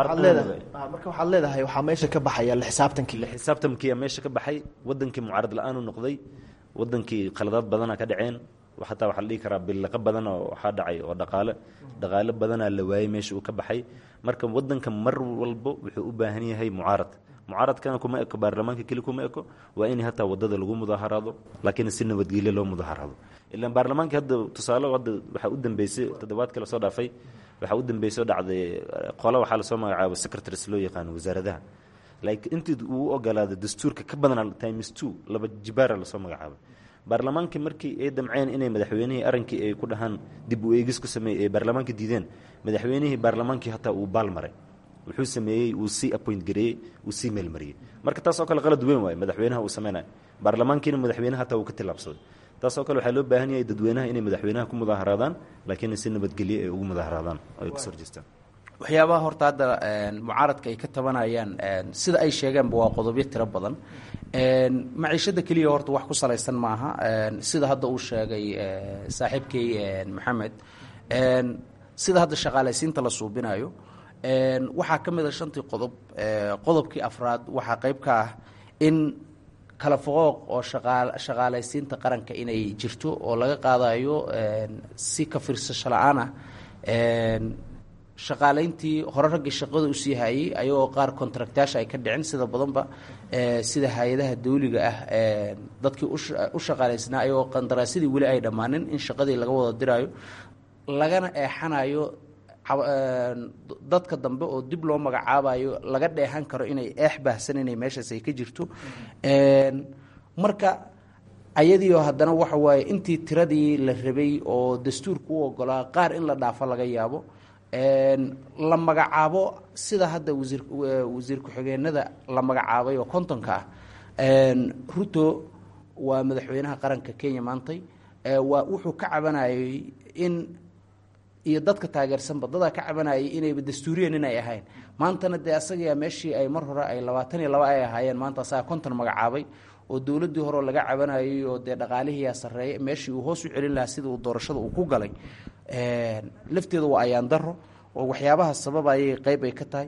marka waxaad leedahay waxaa meesha ka baxaya la xisaabtankii xisaabtamkiiya meesha ka baxay wadankii mucaarad la-aanu noqday wadankii khaladaad badana ka dhaceen xataa waxaa la dhihi karaa billaqa badan oo waxaa dhacay oo dhaqaale dhaqaale badanaa la waayey meesha uu ka baxay marka wadanka mar walbo wuxuu u baahan yahay mucaarad mucaaradkana kuma eko baarlamaanka keli kuma eko waa in hataa wadada lagu mudaaharaado laakiin si nabadgelyo loo mudaaharaado ilaan baarlamaankii hadda tusaale hadda waxaa u dambeysay toddobaadka lasoo dhaafay waxaa u dambeysay oo dhacday qole waxaa lasoo magacaabo secretaries loo yaqaano wasaaradaha like intii uu ogolaada dastuurka ka badan times two laba jibaara lasoo magacaabay baarlamaankii markii ay damceen inay madaxweynihii arankii ay ku dhahaan dib u eegis ku sameeyey ay baarlamaanka diideen madaxweynihii baarlamaankii hataa uu baal maray wuxuu sameeyey uu sii appoint gareeyey uu sii meelmariyey marka taas oo kale qalad weyn waaye madaxweynaha uu sameynayo baarlamaankiina madaxweynaha hataa uu ka tillaabsaday taas oo kale waxaa loo baahan yahay dadweynaha inay madaxweynaha ku mudaaharaadaan laakiin si nabadgelye ay ugu mudaaharaadaan oo ay kasoo horjeestaan waxyaabaha horta hadda mucaaradka ay ka tabanayaan sida ay sheegeenba waa qodobyo tiro badan maciishada keliya horta wax ku salaysan maaha sida hadda uu sheegay saaxiibkay maxamed sida hadda shaqaalaysiinta la suubinayo waxaa ka mid a shantii qodob qodobkii afraad waxaa qayb ka ah in kala foqooq oo shaqaalaysiinta qaranka inay jirto oo laga qaadayo si ka fiirsasho la-aan ah shaqaalayntii hore raggii shaqada usii hayey ayagoo qaar contractaasha ay ka dhicin sida badanba sida hay-adaha dawliga ah dadkii u shaqaalaysnaa ayagoo qandaraasyadii weli ay dhammaanin in shaqadii laga wada diraayo lagana eexanayo dadka dambe oo dib loo magacaabayo laga dheehan karo inay eex baahsan inay meeshaas ay ka jirto marka ayadiio haddana waxa waaye intii tiradii la rabay oo dastuurka u ogolaa qaar in la dhaafo laga yaabo la magacaabo sida hadda wasiir wasiir ku-xigeenada la magacaabay oo kontonka ah ruto waa madaxweynaha qaranka kenya maantay waa wuxuu ka cabanayay in iyo dadka taageersanba dadaa ka cabanayay inayba dastuuriyan inay ahayn maantana dee asagayaa meeshii ay mar hore ay labaatan iyo laba ay ahaayeen maanta asagaa konton magacaabay oo dowladdii horeo laga cabanayay oo dee dhaqaalihiiyaa sarreeya meeshii uu hoos u celin lahaa sida uu doorashada uu ku galay lafteeda waa ayaan daro oo waxyaabaha sababa ayay qeyb ay ka tahay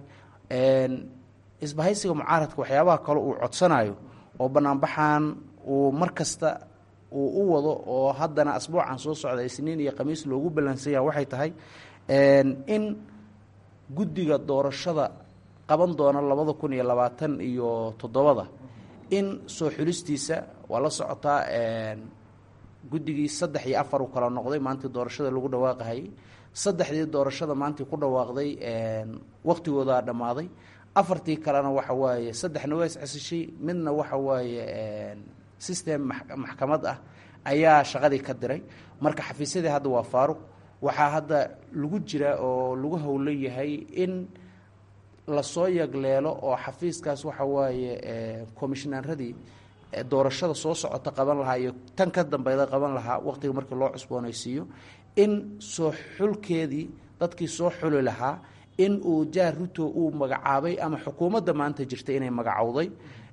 isbahaysiga mucaaradka waxyaabaha kale uu codsanayo oo banaanbaxan uu mar kasta uu u wado oo haddana asbuucan soo socda isniin iyo khamiis loogu ballansanya waxay tahay in guddiga doorashada qaban doona labada kun iyo labaatan iyo toddobada in soo xulistiisa waa la socotaa guddigii saddex iyo afar uu kala noqday maantii doorashada lagu dhawaaqahayay saddexdii doorashada maantii ku dhawaaqday waqtigoodaa dhammaaday afartii kalena waxa waaye saddexna waa iscesishay midna waxa waaye system maxkamad ah ayaa shaqadii ka diray marka xafiisyadii hadda waa faaruq waxaa hadda lagu jira oo lagu howlan yahay in lasoo yagleelo oo xafiiskaas waxa waaye commishnaaradii doorashada soo socota qaban lahaa iyo tan ka dambeyda qaban lahaa waqtiga markii loo cusboonaysiiyo in soo xulkeedii dadkii soo xuli lahaa in uu jaar ruto uu magacaabay ama xukuumadda maanta jirta inay magacowday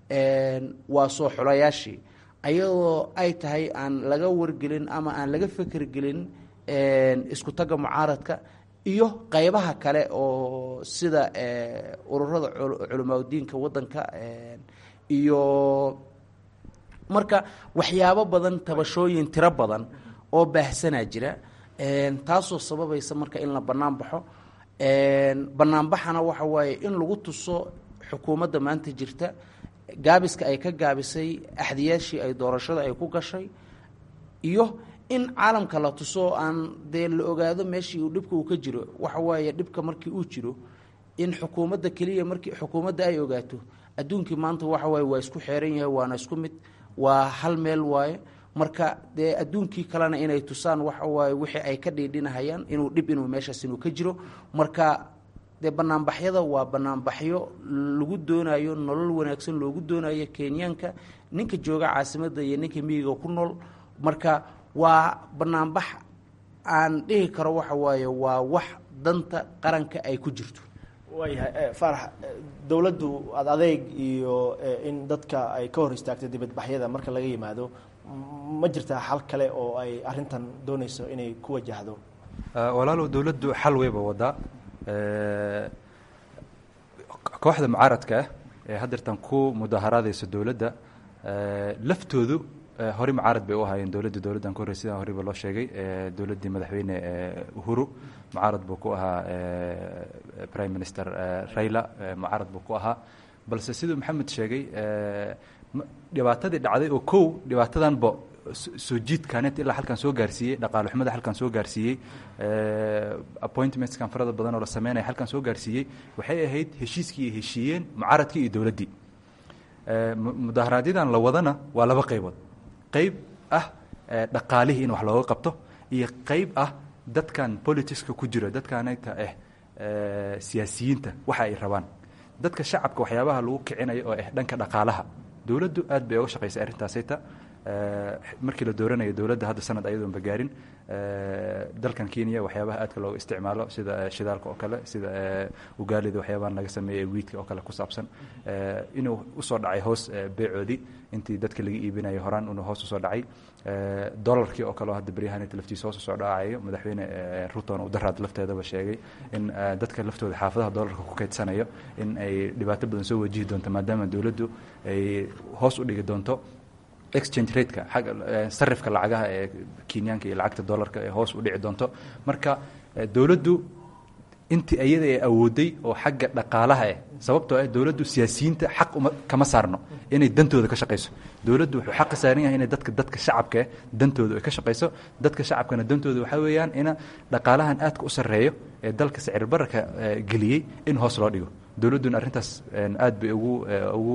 waa soo xulayaashii ayadoo ay tahay aan laga wargelin ama aan laga fekergelin isku tagga mucaaradka iyo qeybaha kale oo sida ururada culamaauddiinka waddanka iyo marka waxyaabo badan tabashooyin tiro badan oo baahsanaa jira taasoo sababaysa marka in la bannaan baxo banaanbaxana waxa waaye in lagu tuso xukuumadda maanta jirta gaabiska ay ka gaabisay axdiyaashii ay doorashada ay ku gashay iyo in caalamka la tuso aan dee la ogaado meeshii uu dhibka uu ka jiro waxa waaye dhibka markii uu jiro in xukuumadda keliya markii xukuumadda ay ogaato adduunkii maanta waxa waaye waa isku xeeran yahay waana isku mid waa hal meel waaye marka dee adduunkii kalena inay tusaan waxa waaye wixii ay ka dhiidhinahayaan inuu dhib inuu meeshaas inuu ka jiro marka dee banaanbaxyada waa banaanbaxyo lagu doonayo nolol wanaagsan loogu doonayo kenyaanka ninka jooga caasimadda iyo ninka miyiga ku nool marka waa banaanbax aan dhihi karo waxa waaye waa wax danta qaranka ay ku jirto waayahay faarax dowladdu ad adeeg iyo in dadka ay ka hor istaagto dibadbaxyada marka laga yimaado ma jirtaa xal kale oo ay arintan doonayso inay ku wajahdo walaalow dowladdu xal weyba wadaa kooxda mucaaradka ah ee haddeertan ku mudaharaadaysa dowladda laftoodu horey mucaarad bay u ahaayeen dowladda dowladdan ka horrey sidaan horeyba loo sheegay dowladdii madaxweyne uhuru mucaarad buu ku ahaa prime minister raila mucaarad buu ku ahaa balse siduu maxamed sheegay dhibaatadii dhacday oo kow dhibaatadanba soo jiidkaanet ilaa halkan soo gaarsiiyey dhaqaale xumada halkan soo gaarsiiyey appointmentskan farada badan oo la sameynaya halkan soo gaarsiiyey waxay ahayd heshiiskii ay heshiiyeen mucaaradkii iyo dowladdii mudaharaadyadaan la wadana waa laba qaybood qayb ah dhaqaalihii in wax looga qabto iyo qayb ah dadkan politicska ku jiro dadkanayta ah siyaasiyiinta waxa ay rabaan dadka shacabka waxyaabaha lagu kicinayo oo ah dhanka dhaqaalaha dowladdu aad bay oga shaqaysay arrintaasayta markii la dooranayo dowladda hadda sanad ayadoonba gaarin dalkan kenya waxyaabaha aadka looga isticmaalo sida shidaalka oo kale sida ugaalida waxyaabaha laga sameeyey wiidka oo kale ku saabsan inuu usoo dhacay hoos beecoodii intii dadka laga iibinayo horaan inuu hoos usoo dhacay dolarkii oo kale oo hadda beryahanita laftiisa hoos usoo dhacayo madaxweyne ruton uu daraad lafteedaba sheegay in dadka laftooda xaafadaha dolarka ku kaydsanayo in ay dhibaato badan soo wajihi doonto maadaama dowladdu ay hoos u dhigi doonto exchange rateka xagga sarifka lacagaha ee kenyaanka iyo lacagta dollarka ee hoos u dhici doonto marka dowladdu intii iyada ay awooday oo xagga dhaqaalaha ah sababtoo ah dowladdu siyaasiyiinta xaq uma kama saarno inay dantooda ka shaqayso dowladdu wuxuu xaqa saaran yahay inay dadka dadka shacabka ah dantooda ay ka shaqayso dadka shacabkana dantooda waxaa weeyaan ina dhaqaalahan aadka u sarreeyo ee dalka sicir bararka geliyey in hoos loo dhigo dowladduna arrintaas aad bay ugu ugu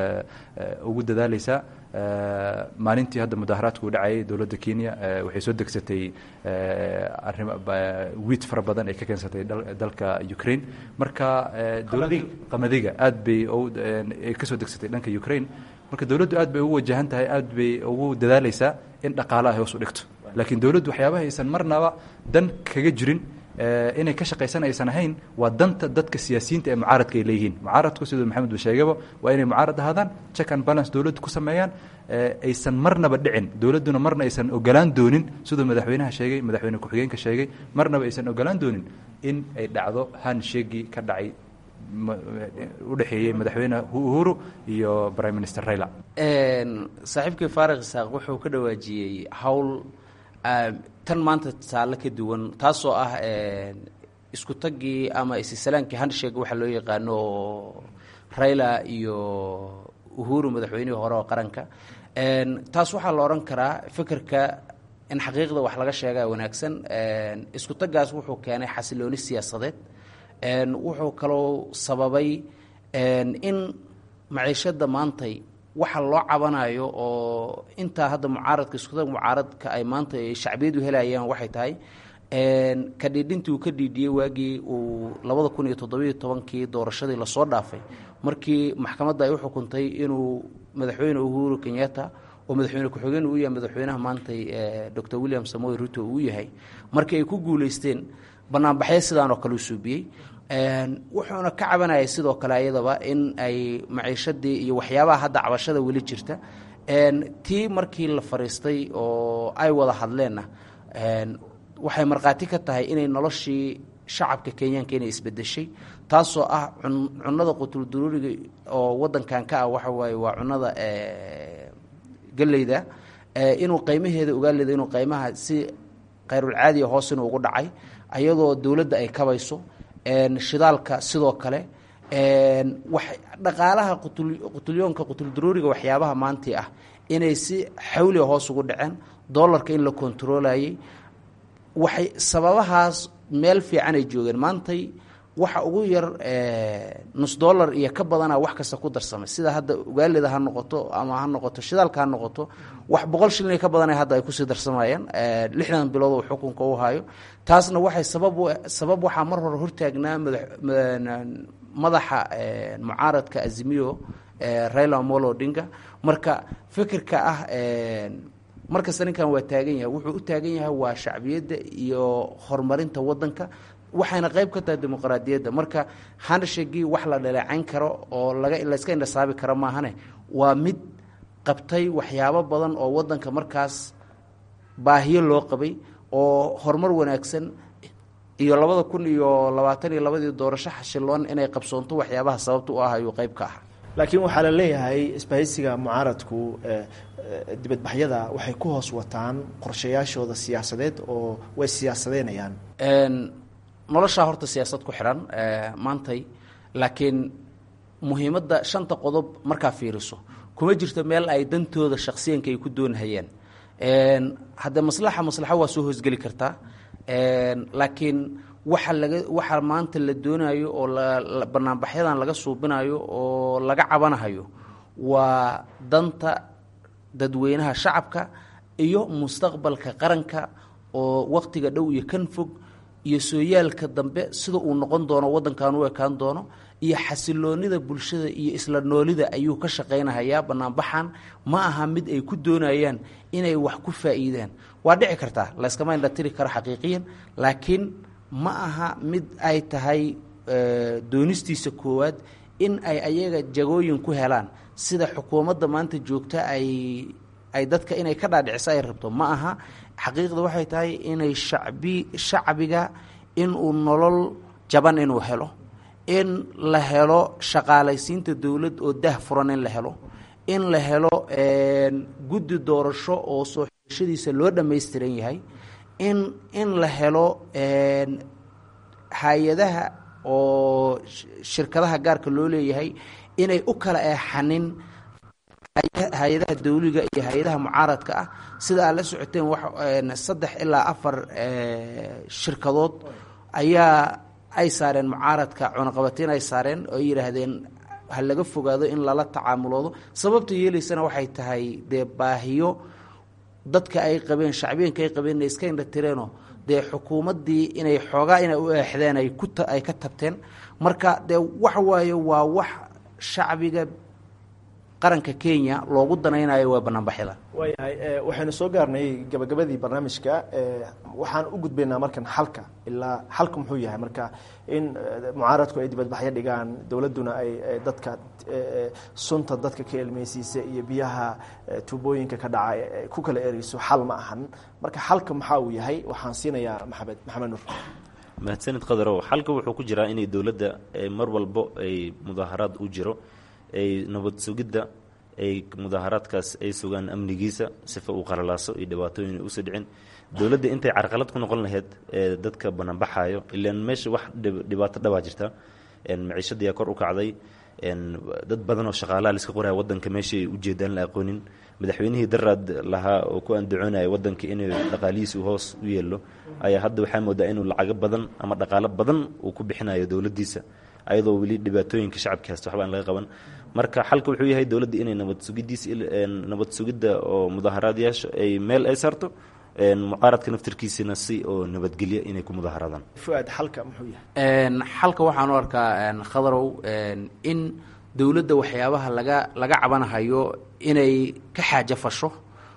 ugu dadaaleysaa maalintii hadda mudaharaadku u dhacayay dowladda kenya waxay soo degsatay arrim wiid fara badan ay ka keensatay dalka ukraine marka qamadiga aad bay ay ka soo degsatay dhanka ukraine marka dowladdu aad bay ugu wajahan tahay aad bay ugu dadaaleysaa in dhaqaalaha hoos u dhigto laakiin dowladdu waxyaabaha aysan marnaba dan kaga jirin inay ka shaqaysan aysan ahayn waa danta dadka siyaasiyiinta ee mucaaradka ay leeyihiin mucaaradku siduu maxamed uu sheegaba waa inay mucaarad ahaadaan check and balance dowladdu ku sameeyaan aysan marnaba dhicin dowladduna marna aysan ogolaan doonin siduu madaxweynaha sheegay madaxweyne ku-xigeenka sheegay marnaba aysan ogolaan doonin in ay dhacdo hanshegii ka dhacay u dhexeeyey madaxweyne uhuru iyo prime minister raila saaxiibkii faarikh isaaq wuxuu ka dhawaajiyey howl tan maanta taale ka duwan taasoo ah isku taggii ama isisalaankii handshake waxa loo yaqaano oo raila iyo uhuru madaxweynihii hore oo qaranka taas waxaa la odhan karaa fikirka in xaqiiqda wax laga sheegaa wanaagsan isku taggaas wuxuu keenay xasilooni siyaasadeed wuxuu kaloo sababay in maciishada maantay waxa loo cabanayo oo intaa hadda mucaaradka iskudag mucaaradka ay maanta shacbiyadu helayaan waxay tahay ka dhiidhintii uu ka dhiidhiyey waagii uu labada kun iyo toddobiyo tobankii doorashadii lasoo dhaafay markii maxkamadda ay u xukuntay inuu madaxweyne uhuru kenyatta oo madaxweyne ku-xigeen uu yahay madaxweynaha maantay dor william samoy ruto uu yahay markii ay ku guuleysteen banaanbaxyo sidaan oo kale u suubiyey wuxuuna ka cabanayay sidoo kale ayadaba in ay maciishadii iyo waxyaabaha hadda cabashada weli jirta tii markii la fariistay oo ay wada hadleenna waxay markhaati ka tahay inay noloshii shacabka kenyaanka inay isbedeshay taasoo ah cunada qutulduruuriga oo wadankan ka ah waxa waaye waa cunada geleyda inuu qaymaheeda ogaaleeda inuu qaymaha si khayrulcaadiya hoos inuu ugu dhacay ayadoo dowladda ay kabayso shidaalka sidoo kale wax dhaqaalaha qutulyoonka qutuldaruuriga waxyaabaha maantii ah inay si xawliga hoos ugu dhaceen dollarka in la kontarolayay waxay sababahaas meel fiican ay joogeen maantay waxa ugu yar nus dollar iyo ka badana wax kasta ku darsamay sida hadda ugaalida ha noqoto ama ha noqoto shidaalka ha noqoto wax boqol shilin ka badan hadda ay kusii darsamayeen lixdan bilood uu xukunka u hayo taasna waxay sabab sabab waxaa mar hore hortaagnaa madaxa mucaaradka azimiyo raila omolo odinga marka fikirka ah markasta ninkan waa taagan yahay wuxuu u taagan yahay waa shacbiyadda iyo horumarinta wadanka waxayna qayb ka tahay dimuqraadiyadda marka handshagii wax la dhaleecayn karo oo laga layska indhasaabi karo maahane waa mid qabtay waxyaabo badan oo wadanka markaas baahiyo loo qabay oo horumar wanaagsan iyo labada kun iyo labaatan iyo labadii doorasho xashiloon inay qabsoonto waxyaabaha sababta u ah ayuu qayb ka ah laakiin waxaa la leeyahay isbahaysiga mucaaradku dibadbaxyada waxay ku hoos wataan qorshayaashooda siyaasadeed oo way siyaasadeynayaan noloshaa horta siyaasad ku xidhan maantay laakiin muhiimadda shanta qodob markaa fiiriso kuma jirto meel ay dantooda shaksiyanka ay ku doonhayeen haddee maslaxa maslaxo waa soo hoosgeli kartaa laakiin waxa laga waxa maanta la doonayo oo banaanbaxyadan laga suubinayo oo laga cabanahayo waa danta dadweynaha shacabka iyo mustaqbalka qaranka oo waqtiga dhow iyo kan fog iyo sooyaalka dambe sida uu noqon doono waddankan u ekaan doono iyo xasiloonida bulshada iyo isla noolida ayuu ka shaqaynahayaa banaanbaxan ma aha mid ay ku doonayaan inay wax ku faa'iidaan waa dhici kartaa layskama indhatiri karo xaqiiqiyan laakiin ma aha mid ay tahay doonistiisa koowaad in ay ayaga jagooyin ku helaan sida xukuumadda maanta joogta ay ay dadka inay ka dhaadhiciso ay rabto ma aha xaqiiqda waxay tahay inay shacbi shacbiga inuu nolol jaban inuu helo in la helo shaqaalaysiinta dowlad oo dah furan in la helo in la helo guddi doorasho oo soo xishadiisa loo dhammaystiran yahay in in la helo hay-adaha oo shirkadaha gaarka loo leeyahay inay u kala eexanin hay-adaha dawliga iyo hay-adaha mucaaradka ah sida aad la socoteen wa saddex ilaa afar shirkadood ayaa ay saareen mucaaradka cunaqabatiin ay saareen oo ay yidhaahdeen ha laga fogaado in lala tacaamuloodo sababta yeelaysana waxay tahay dee baahiyo dadka ay qabeen shacbiyanka ay qabeen inay iska indhatireenoo dee xukuumaddii inay xoogaa inay u eexdeen ay ku ay ka tabteen marka dee waxa waaye waa wax shacbiga qaranka kenya loogu danaynayo waa banaanbaxyada waayahay waxaynu soo gaarnay gabagabadii barnaamijka waxaan u gudbaynaa markan xalka ilaa xalka muxuu yahay marka in mucaaradku ay dibadbaxyo dhigaan dowladduna ay dadka sunta dadka ka elmeysiisa iyo biyaha tuubooyinka ka dhaca ku kala ereyso xal ma ahan marka xalka maxaa uu yahay waxaan siinayaa maxamed maxamed nuur mahadsanid qadarow xalka wuxuu ku jiraa inay dowladda mar walbo ay mudaaharaad u jiro ay nabad sugidda ay mudaaharaadkaas ay sugaan amnigiisa sifa uu qalalaaso iyo dhibaatooyin usoo dhicin dowladda intay carqalad ku noqon lahayd ee dadka banaanbaxaayo ilaan meesha wax dhibaato dhabaa jirta maciishadiyaa kor u kacday dad badan oo shaqaalaha laiska qoraya wadanka meeshaay ujeedaan la aqoonin madaxweynihii daraad lahaa oo ku andacoonaya wadanka inuu dhaqaalihiisu hoos u yeelo ayaa hadda waxaa moodaa inuu lacago badan ama dhaqaalo badan uu ku bixinayo dowladdiisa ayadoo weli dhibaatooyinka shacabka haysta waxba aan laga qaban marka xalka wuxuu yahay dowladda inay nabad sugidiis nabad sugidda oo mudaaharaadyaasha ay meel ay saarto mucaaradka naftarkiisina si oo nabadgelya inay ku mudaaharaadaan fuaad xalka muxuu yahay xalka waxaan u arkaa khadarow in dowladda waxyaabaha laga laga cabanahayo inay ka xaajo fasho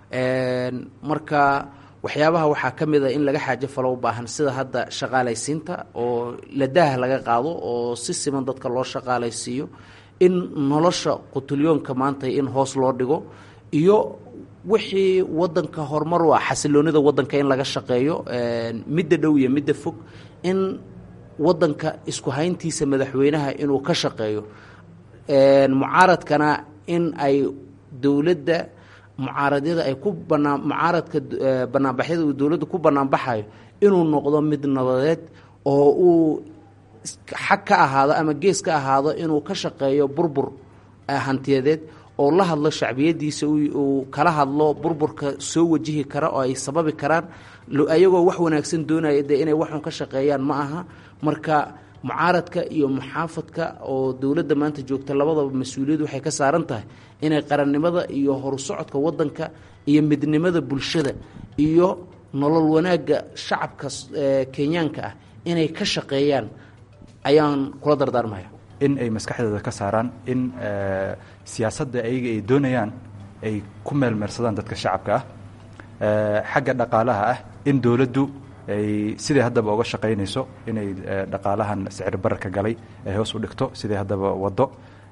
marka waxyaabaha waxaa ka mid a in laga xaajo falo u baahan sida hadda shaqaalaysiinta oo ladaah laga qaado oo si siman dadka loo shaqaalaysiiyo in nolosha qutulyoonka maanta in hoos loo dhigo iyo wixii wadanka horumar u ah xasiloonida wadanka in laga shaqeeyo midda dhow iyo midda fog in wadanka isku hayntiisa madaxweynaha inuu ka shaqeeyo mucaaradkana in ay dowladda mucaaradyada ay ku banaan mucaaradka banaanbaxyada uu dowladda ku banaanbaxayo inuu noqdo mid nabadeed oo uu xag ka ahaado ama gees ka ahaado inuu ka shaqeeyo burbur hantiyadeed oo la hadlo shacbiyadiisa uu kala hadlo burburka soo wajihi kara oo ay sababi karaan ayagoo wax wanaagsan doonaya dee inay waxun ka shaqeeyaan ma aha marka mucaaradka iyo muxaafadka oo dowladda maanta joogta labadaba mas-uuliyad waxay ka saaran tahay inay qarannimada iyo horusocodka waddanka iyo midnimada bulshada iyo nolol wanaagga shacabka kenyaanka ah inay ka shaqeeyaan ayaan kula dardaarmaya in ay maskaxdooda ka saaraan in siyaasadda ayaga ay doonayaan ay ku meelmeersadaan dadka shacabka ah xagga dhaqaalaha ah in dowladdu ay siday haddaba uga shaqaynayso inay dhaqaalahan sicir bararka galay ay hoos u dhigto siday haddaba waddo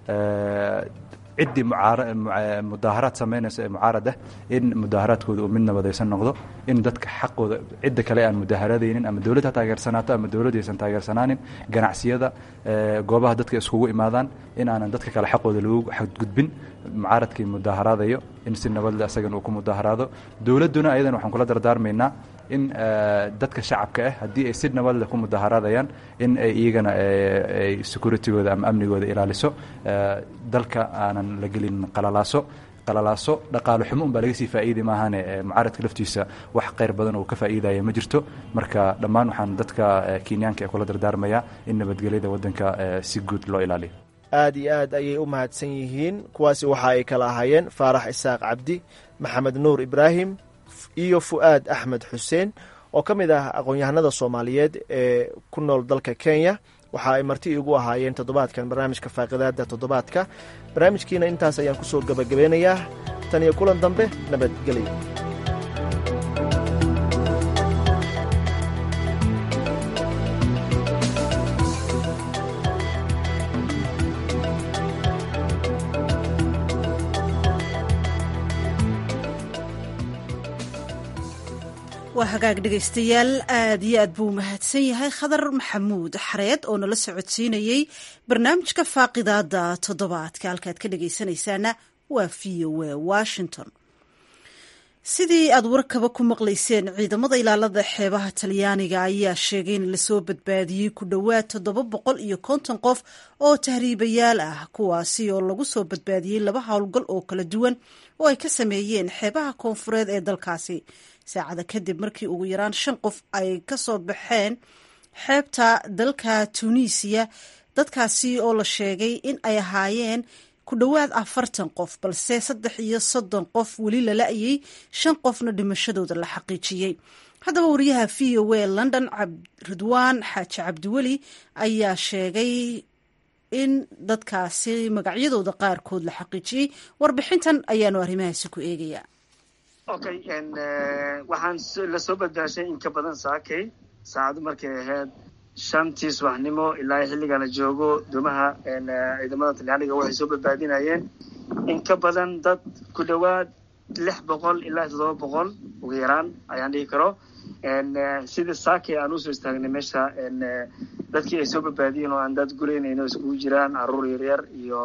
ciddii mudaaharaad samaynayso ee mucaarad ah in mudaaharaadkooda uu mid nabadaysan noqdo in dadka xaqooda cidda kale aan mudaaharadaynin ama dowladd ha taageersanaato ama dowladd aysan taageersanaanin ganacsiyada goobaha dadka iskugu imaadaan in aanan dadka kale xaqooda lagu xadgudbin mucaaradkii mudaaharaadayo in si nabadle asagan uu ku mudaaharaado dowladduna ayadan waxaan kula dardaarmaynaa in dadka shacabka ah haddii ay si nabadle ku mudaaharaadayaan in ay iyagana ay securitygooda ama amnigooda ilaaliso dalka aanan la gelin qalalaaso qalalaaso dhaqaalo xumo un baa laga sii faa'iidi maahane mucaaradka laftiisa wax qayr badan oo ka faa'iidaya ma jirto marka dhammaan waxaan dadka kenyaanka ee kula dardaarmayaa in nabadgelyada waddanka si guud loo ilaaliyo aad iyo aad ayay u mahadsan yihiin kuwaasi waxa ay kala ahaayeen faarax isaaq cabdi maxamed nuur ibraahim iyo fu'aad axmed xuseen oo ka mid ah aqoon-yahanada soomaaliyeed ee ku nool dalka kenya waxa ay marti igu ahaayeen toddobaadkan barnaamijka faaqidaada toddobaadka barnaamijkiina intaas ayaan ku soo gebagabeynayaa tan iyo kulan dambe nabadgelyo waa hagaag dhegaystayaal aad iyo aad buu mahadsan yahay khadar maxamuud xareed oo nala socodsiinayey barnaamijka faaqidaada toddobaadka halkaad ka dhegaysanaysaana waa v o a washington sidii aad warkaba ku maqlayseen ciidamada ilaalada xeebaha talyaaniga ayaa sheegay in lasoo badbaadiyey ku dhowaad toddoba boqol iyo konton qof oo tahriibayaal ah kuwaasi oo lagu soo badbaadiyey laba howlgal oo kala duwan oo ay ka sameeyeen xeebaha koonfureed ee dalkaasi saacada kadib markii ugu yaraan shan qof ay ka soo baxeen xeebta dalka tunisiya dadkaasi oo la sheegay in ay ahaayeen ku dhowaad afartan qof balse saddex iyo soddon qof weli la la-yay shan qofna dhimashadooda la xaqiijiyey haddaba wariyaha v o a london ridwaan xaaji cabdiweli ayaa sheegay in dadkaasi magacyadooda qaarkood la xaqiijiyey warbixintan ayaanu arrimahaasi ku eegayaa okay waxaan la soo badbaashay in ka badan saakay saacadu markay ahayd shantii subaxnimo ilaa xilligan la joogo doomaha ciidamada talyaaniga waxay soo badbaadinayeen in ka badan dad ku dhowaad lix boqol ilaa toddoba boqol ugu yaraan ayaan dhihi karo sida saakay aan usoo istaagnay meesha dadkii ay soo badbaadiyeen oo aan dad guraynayno iskugu jiraan caruur yaryar iyo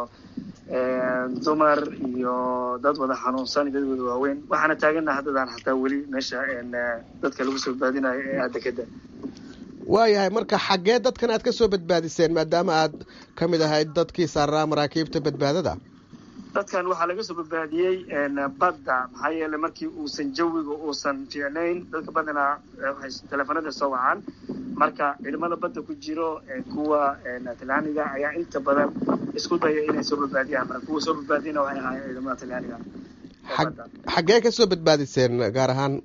dumar iyo dad wada xanuunsan iyo dad wada waaweyn waxaana taagana haddadaan xataa weli meesha dadka lagu soo badbaadinayo ee aadekada waayahay marka xaggee dadkan aad ka soo badbaadiseen maadaama aad ka mid ahayd dadkii saaraa maraakiibta badbaadada dadkan waxaa laga soo badbaadiyey badda maxaa yeeley markii uusan jawiga uusan fiicnayn dadka badanaa waxay teleefanada soo wacaan marka ciidamada badda ku jiro kuwa talyaaniga ayaa inta badan isku daya inay soo badbaadiyaan marka kuwa soo badbaadiyana waxay ahaayeen ciidamada talyaaniga xaggee ka soo badbaadiseen gaar ahaan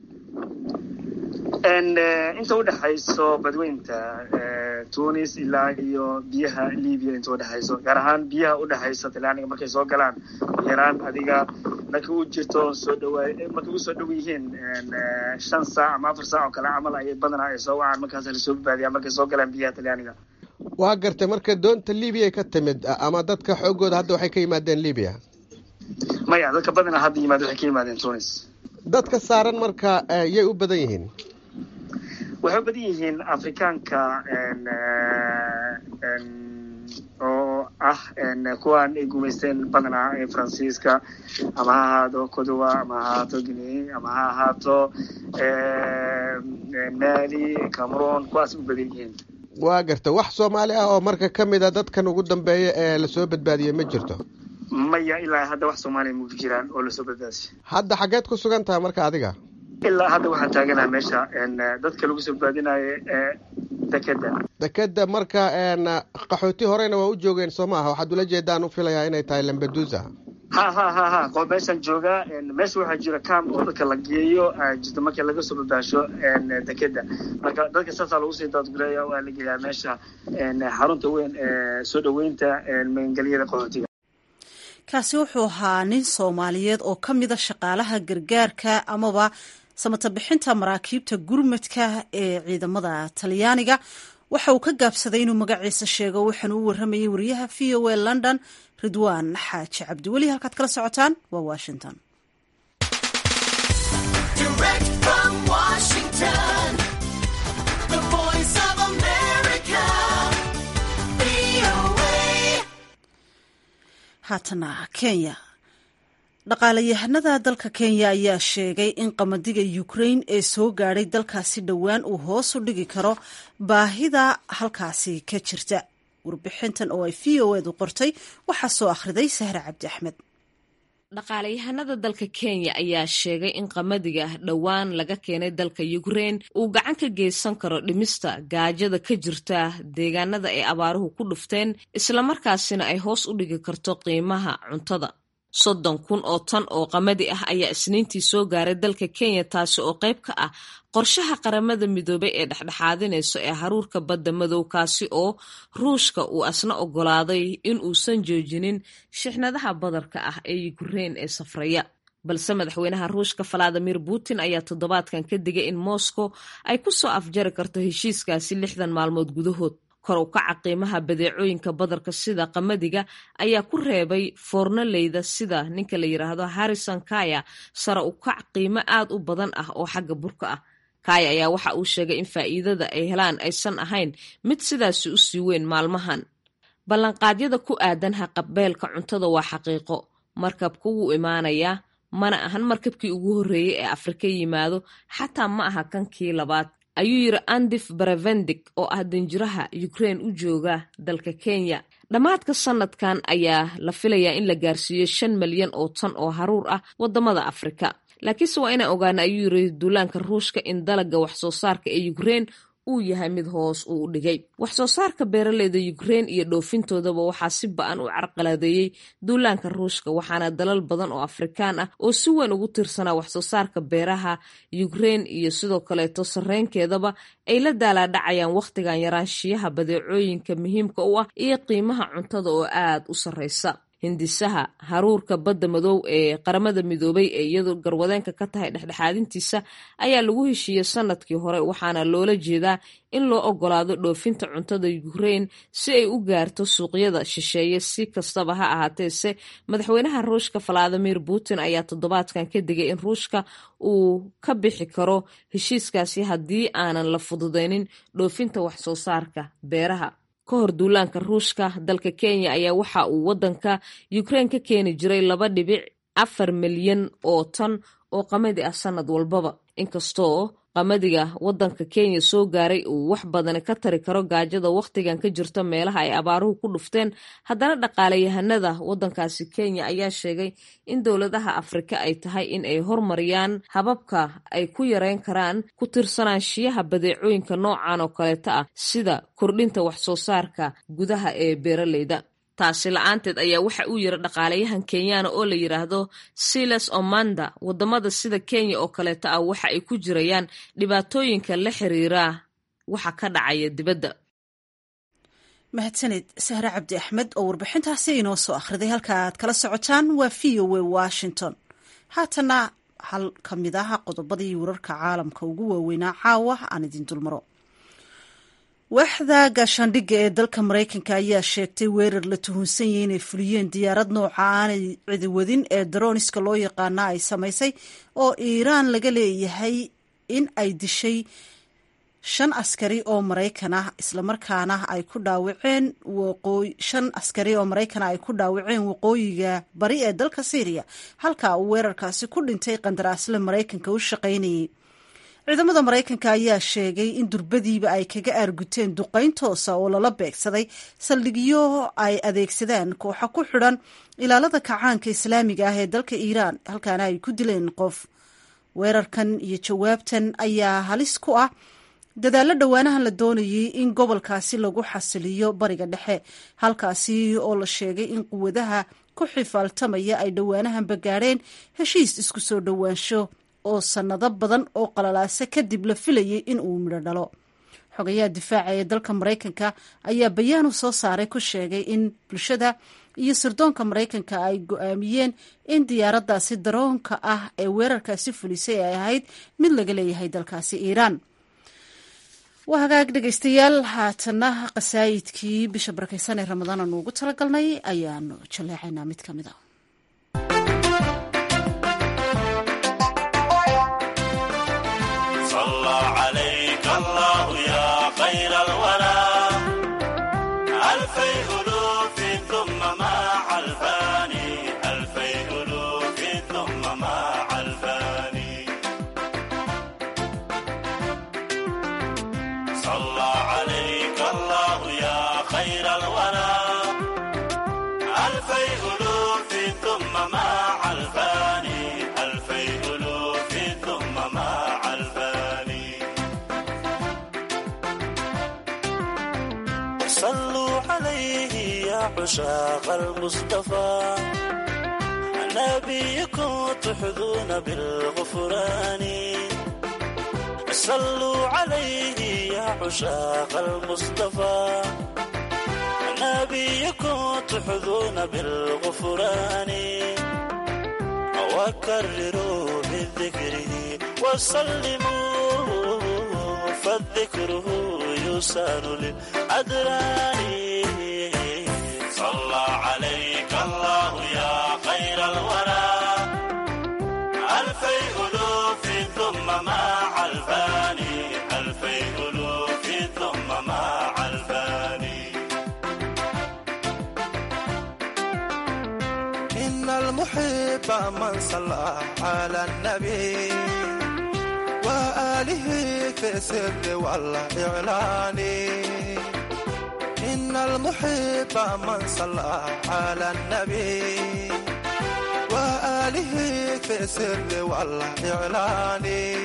inta udhexayso badweynta tunis ilaa iyo biyaha libya inta udhexayso gaar ahaan biyaha udhexaysa talyaaniga markay soo galaan yaraan adiga markay u jirto soo dhawaay markay usoo dhow yihiin shan saac ama afar saac oo kale camal ayay badanaa ay soo wacaan markaasa lasoo badbaadiyaa markay soo galaan biyaha talyaaniga waa gartay marka doonta libiya ka timid ama dadka xoogooda hadda waxay ka yimaadeen libiya maya dadka badanaa hadda yimaad waxay ka yimaadeen tunis dadka saaran marka yay u badan yihiin waxay u badan yihiin afrikaanka oo ah kuwaan ay gumaysteen badanaa ee faransiiska ama ha ahaado codowa ama ha ahaato guinea ama ha ahaato mali cameroon kuwaas u badan yihiin waa garta wax soomaali ah oo marka ka mid a dadkan ugu dambeeya ee lasoo badbaadiyey ma jirto maya ilaa hadda wax soomaaliya ma jiraan oo lasoo badbaadiyay hadda xaggeed ku sugan tahay marka adiga ilaa hadda waxaan taaganaha meesha dadka lagu soo badbaadinayo ee dekeda dekeda marka qaxooti horena waa u joogeen soo maaha waxaad ula jeedaan u filayaa inay tahay lambadusa ha ha ha ha qo meeshaan joogaa meesha waxaa jira cam oo dadka la geeyo jirta marka laga soo badbaasho dekeda marka dadka saasaa lagu sii daadgureeya waa la geeyaa meesha xarunta weyn ee soo dhaweynta magangelyada qaxootiga kaasi wuxuu ahaa nin soomaaliyeed oo ka mida shaqaalaha gargaarka amaba samata bixinta maraakiibta gurmadka ee ciidamada talyaaniga waxa uu ka gaabsaday inuu magaciisa sheego waxaana u waramayay wariyaha v o a london ridwaan xaaji cabdiweli halkaad kala socotaan waa washington haatana kenya dhaqaalayahanada dalka kenya ayaa sheegay in qamadiga ukrain ee soo gaadhay dalkaasi dhowaan uu hoos u dhigi karo baahida halkaasi ka jirta warbixintan oo ay v o edu qortay waxaa soo akhriday sahre cabdi axmed dhaqaalayahanada dalka kenya ayaa sheegay in qamadiga dhowaan laga keenay dalka ukrein uu gacan ka geysan karo dhimista gaajada ka jirta deegaanada ay abaaruhu ku dhufteen islamarkaasina ay hoos u dhigi karto qiimaha cuntada soddon kun oo tan oo qamadi ah ayaa isniintii soo gaaray dalka kenya taasi oo qayb ka ah qorshaha qaramada midoobay ee dhexdhexaadinayso ee haruurka badda madow kaasi oo ruushka uu asna ogolaaday in uusan joojinin shixnadaha badarka ah ee ukrein ee safraya balse madaxweynaha ruushka valadimir putin ayaa toddobaadkan ka digay in moscow ay ku soo afjari karto heshiiskaasi lixdan maalmood gudahood kor u kaca qiimaha badeecooyinka badarka sida qamadiga ayaa ku reebay foornoleyda sida ninka la yidhaahdo harrison kaya sare u kac qiimo aad u badan ah oo xagga burka ah kaya ayaa waxa uu sheegay in faa'iidada ay helaan aysan ahayn mid sidaasi u sii weyn maalmahan ballanqaadyada ku aadan haqabeelka cuntada waa xaqiiqo markabku wuu imaanayaa mana ahan markabkii ugu horreeyey ee afrika yimaado xataa ma aha kankii labaad ayuu yidhi andif baravendig oo ah danjiraha ukrein u jooga dalka kenya dhammaadka sanadkan ayaa la filayaa in la gaarsiiyo shan malyan oo tan oo haruur ah waddamada afrika laakiinse waa inaan ogaana ayuu yidhi duulaanka ruushka in dalagga wax soo saarka ee ukrein uu yahay mid hoos uu u dhigay wax soo saarka beeraleyda ukrein iyo dhoofintoodaba waxaa si ba-an u carqaladeeyey duulaanka ruushka waxaana dalal badan oo afrikaan ah oo si weyn ugu tirsanaa wax soo saarka beeraha ukrein iyo sidoo kaleeto sarreynkeedaba ay la daalaadhacayaan wakhtigan yaraanshiyaha badeecooyinka muhiimka u ah iyo qiimaha cuntada oo aad u sarreysa hindisaha haruurka badda madow ee qaramada midoobay ee iyadu garwadeenka ka tahay dhexdhexaadintiisa ayaa lagu heshiiyey sanadkii hore waxaana loola jeedaa in loo ogolaado dhoofinta cuntada ukrein si ay u gaarto suuqyada shisheeye si kastaba ha ahaateese madaxweynaha ruushka valadimir putin ayaa toddobaadkan ka digay in ruushka uu ka bixi karo heshiiskaasi haddii aanan la fududeynin dhoofinta wax soo saarka beeraha ka hor duulaanka ruushka dalka kenya ayaa waxa uu waddanka ukrein ka keeni jiray laba dhibic afar milyan oo tan oo qamadi ah sanad walbaba inkastoo qamadiga waddanka kenya soo gaaray uu wax badani ka tari karo gaajada wakhtigan ka jirta meelaha ay abaaruhu ku dhufteen haddana dhaqaalayahanada waddankaasi kenya ayaa sheegay in dowladaha afrika ay tahay in ay hormariyaan hababka ay ku yareyn karaan ku tirsanaanshiyaha badeecooyinka noocan oo kaleeta ah sida kordhinta wax soo saarka gudaha ee beeraleyda taasi la-aanteed ayaa waxa uu yiri dhaqaalayahan kenyaana oo la yidhaahdo silas omanda wadamada sida kenya oo kaleeta ah waxa ay ku jirayaan dhibaatooyinka la xiriira waxa ka dhacaya dibadda mahadsanid sahre cabdi axmed oo warbixintaasi inoo soo akhriday halka aad kala socotaan waa v o a washington haatana hal ka mid ah qodobadii wararka caalamka ugu waaweynaa caawa aan idin dulmaro waaxda gaashaandhigga ee dalka maraykanka ayaa sheegtay weerar la tuhunsan yahay inay fuliyeen diyaarad nooca aanay cidiwadin ee daroniska loo yaqaana ay samaysay oo iiraan laga leeyahay in ay dishay shan askari oo maraykan ah islamarkaana ay ku dhaawaceen shan askari oo maraykan ay ku dhaawaceen waqooyiga bari ee dalka syriya halka uu weerarkaasi ku dhintay qandaraasle maraykanka u shaqaynayay ciidamada maraykanka ayaa sheegay in durbadiiba ay kaga aarguteen duqayn toosa oo lala beegsaday saldhigyo ay adeegsadaan kooxa ku xidhan ilaalada kacaanka islaamiga ah ee dalka iiraan halkaana ay ku dileen qof weerarkan iyo jawaabtan ayaa halis ku ah dadaallo dhowaanahan la doonayay in gobolkaasi lagu xasiliyo bariga dhexe halkaasi oo la sheegay in quwadaha ku xifaaltamaya ay dhowaanahanba gaadheen heshiis isku soo dhowaansho oo sannado badan oo qalalaase kadib la filayay in uu midho dhalo xogayaha difaaca ee dalka maraykanka ayaa bayaanu soo saaray ku sheegay in bulshada iyo sirdoonka maraykanka ay go-aamiyeen in diyaaraddaasi daroonka ah ee weerarkaasi fulisay ay ahayd mid laga leeyahay dalkaasi iiraan waa hagaag dhegaystayaal haatana qasaayidkii bisha barakeysan ee ramadaan aanu ugu talagalnay ayaanu jaleecaynaa mid ka mid a عشاق المصطفى نبيكم تحظون بالغفران صلوا عليه يا عشاق المصطفى نبيكم تحظون بالغفران وكرروا بذكره وسلموا فالذكره يسان للأدران صلى عليك الله يا خير الورى ألفي ألوف ثم مع الفاني ألفي ألوف ثم مع الفاني إن المحب من صلى على النبي وآله في السر والإعلان إن المحب من صلى على النبي وآله في السر والإعلان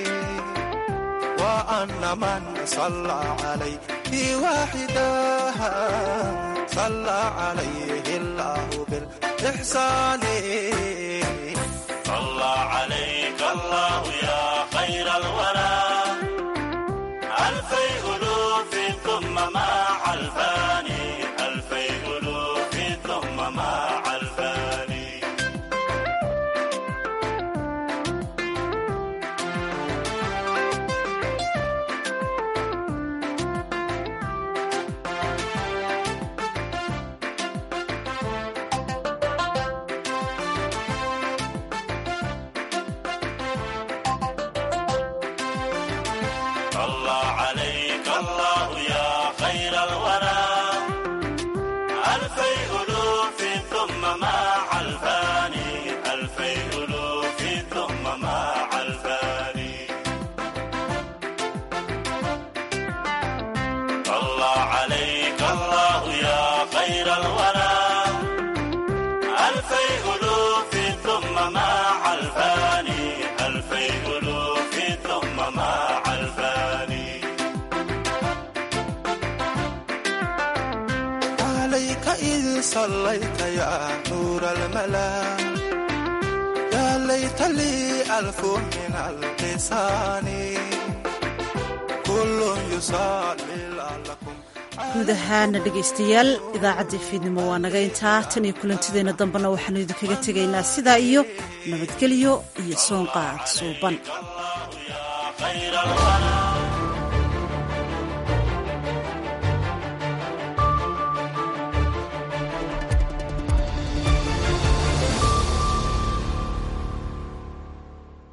وأن من صلى عليه واحدا صلى عليه الله بالإحسان صلى عليك الله يا خير الورى ألفي ألوف ثم مع الفاني ألفي ألوف ثم مع الفاني صلى عليك الله يا خير الورى ألفي ألوف ثم مع الفاني ألفي ألوف ثم مع الفاني صلى عليك الله يا خير الورى ألفي ألوف ثم مع الفاني ألفي ألوف ثم مع الفاني عليك إذ صليت يا نور الملا يا ليت لي ألف من اللسان كل يصلي لعلكم guud ahaana dhegaystayaal idaacaddii fiidnimo waa naga intaa tan iyo kulantideenna dambena waxaanu idinkaga tegaynaa sidaa iyo nabadgelyo iyo soonqaad suuban خير الورى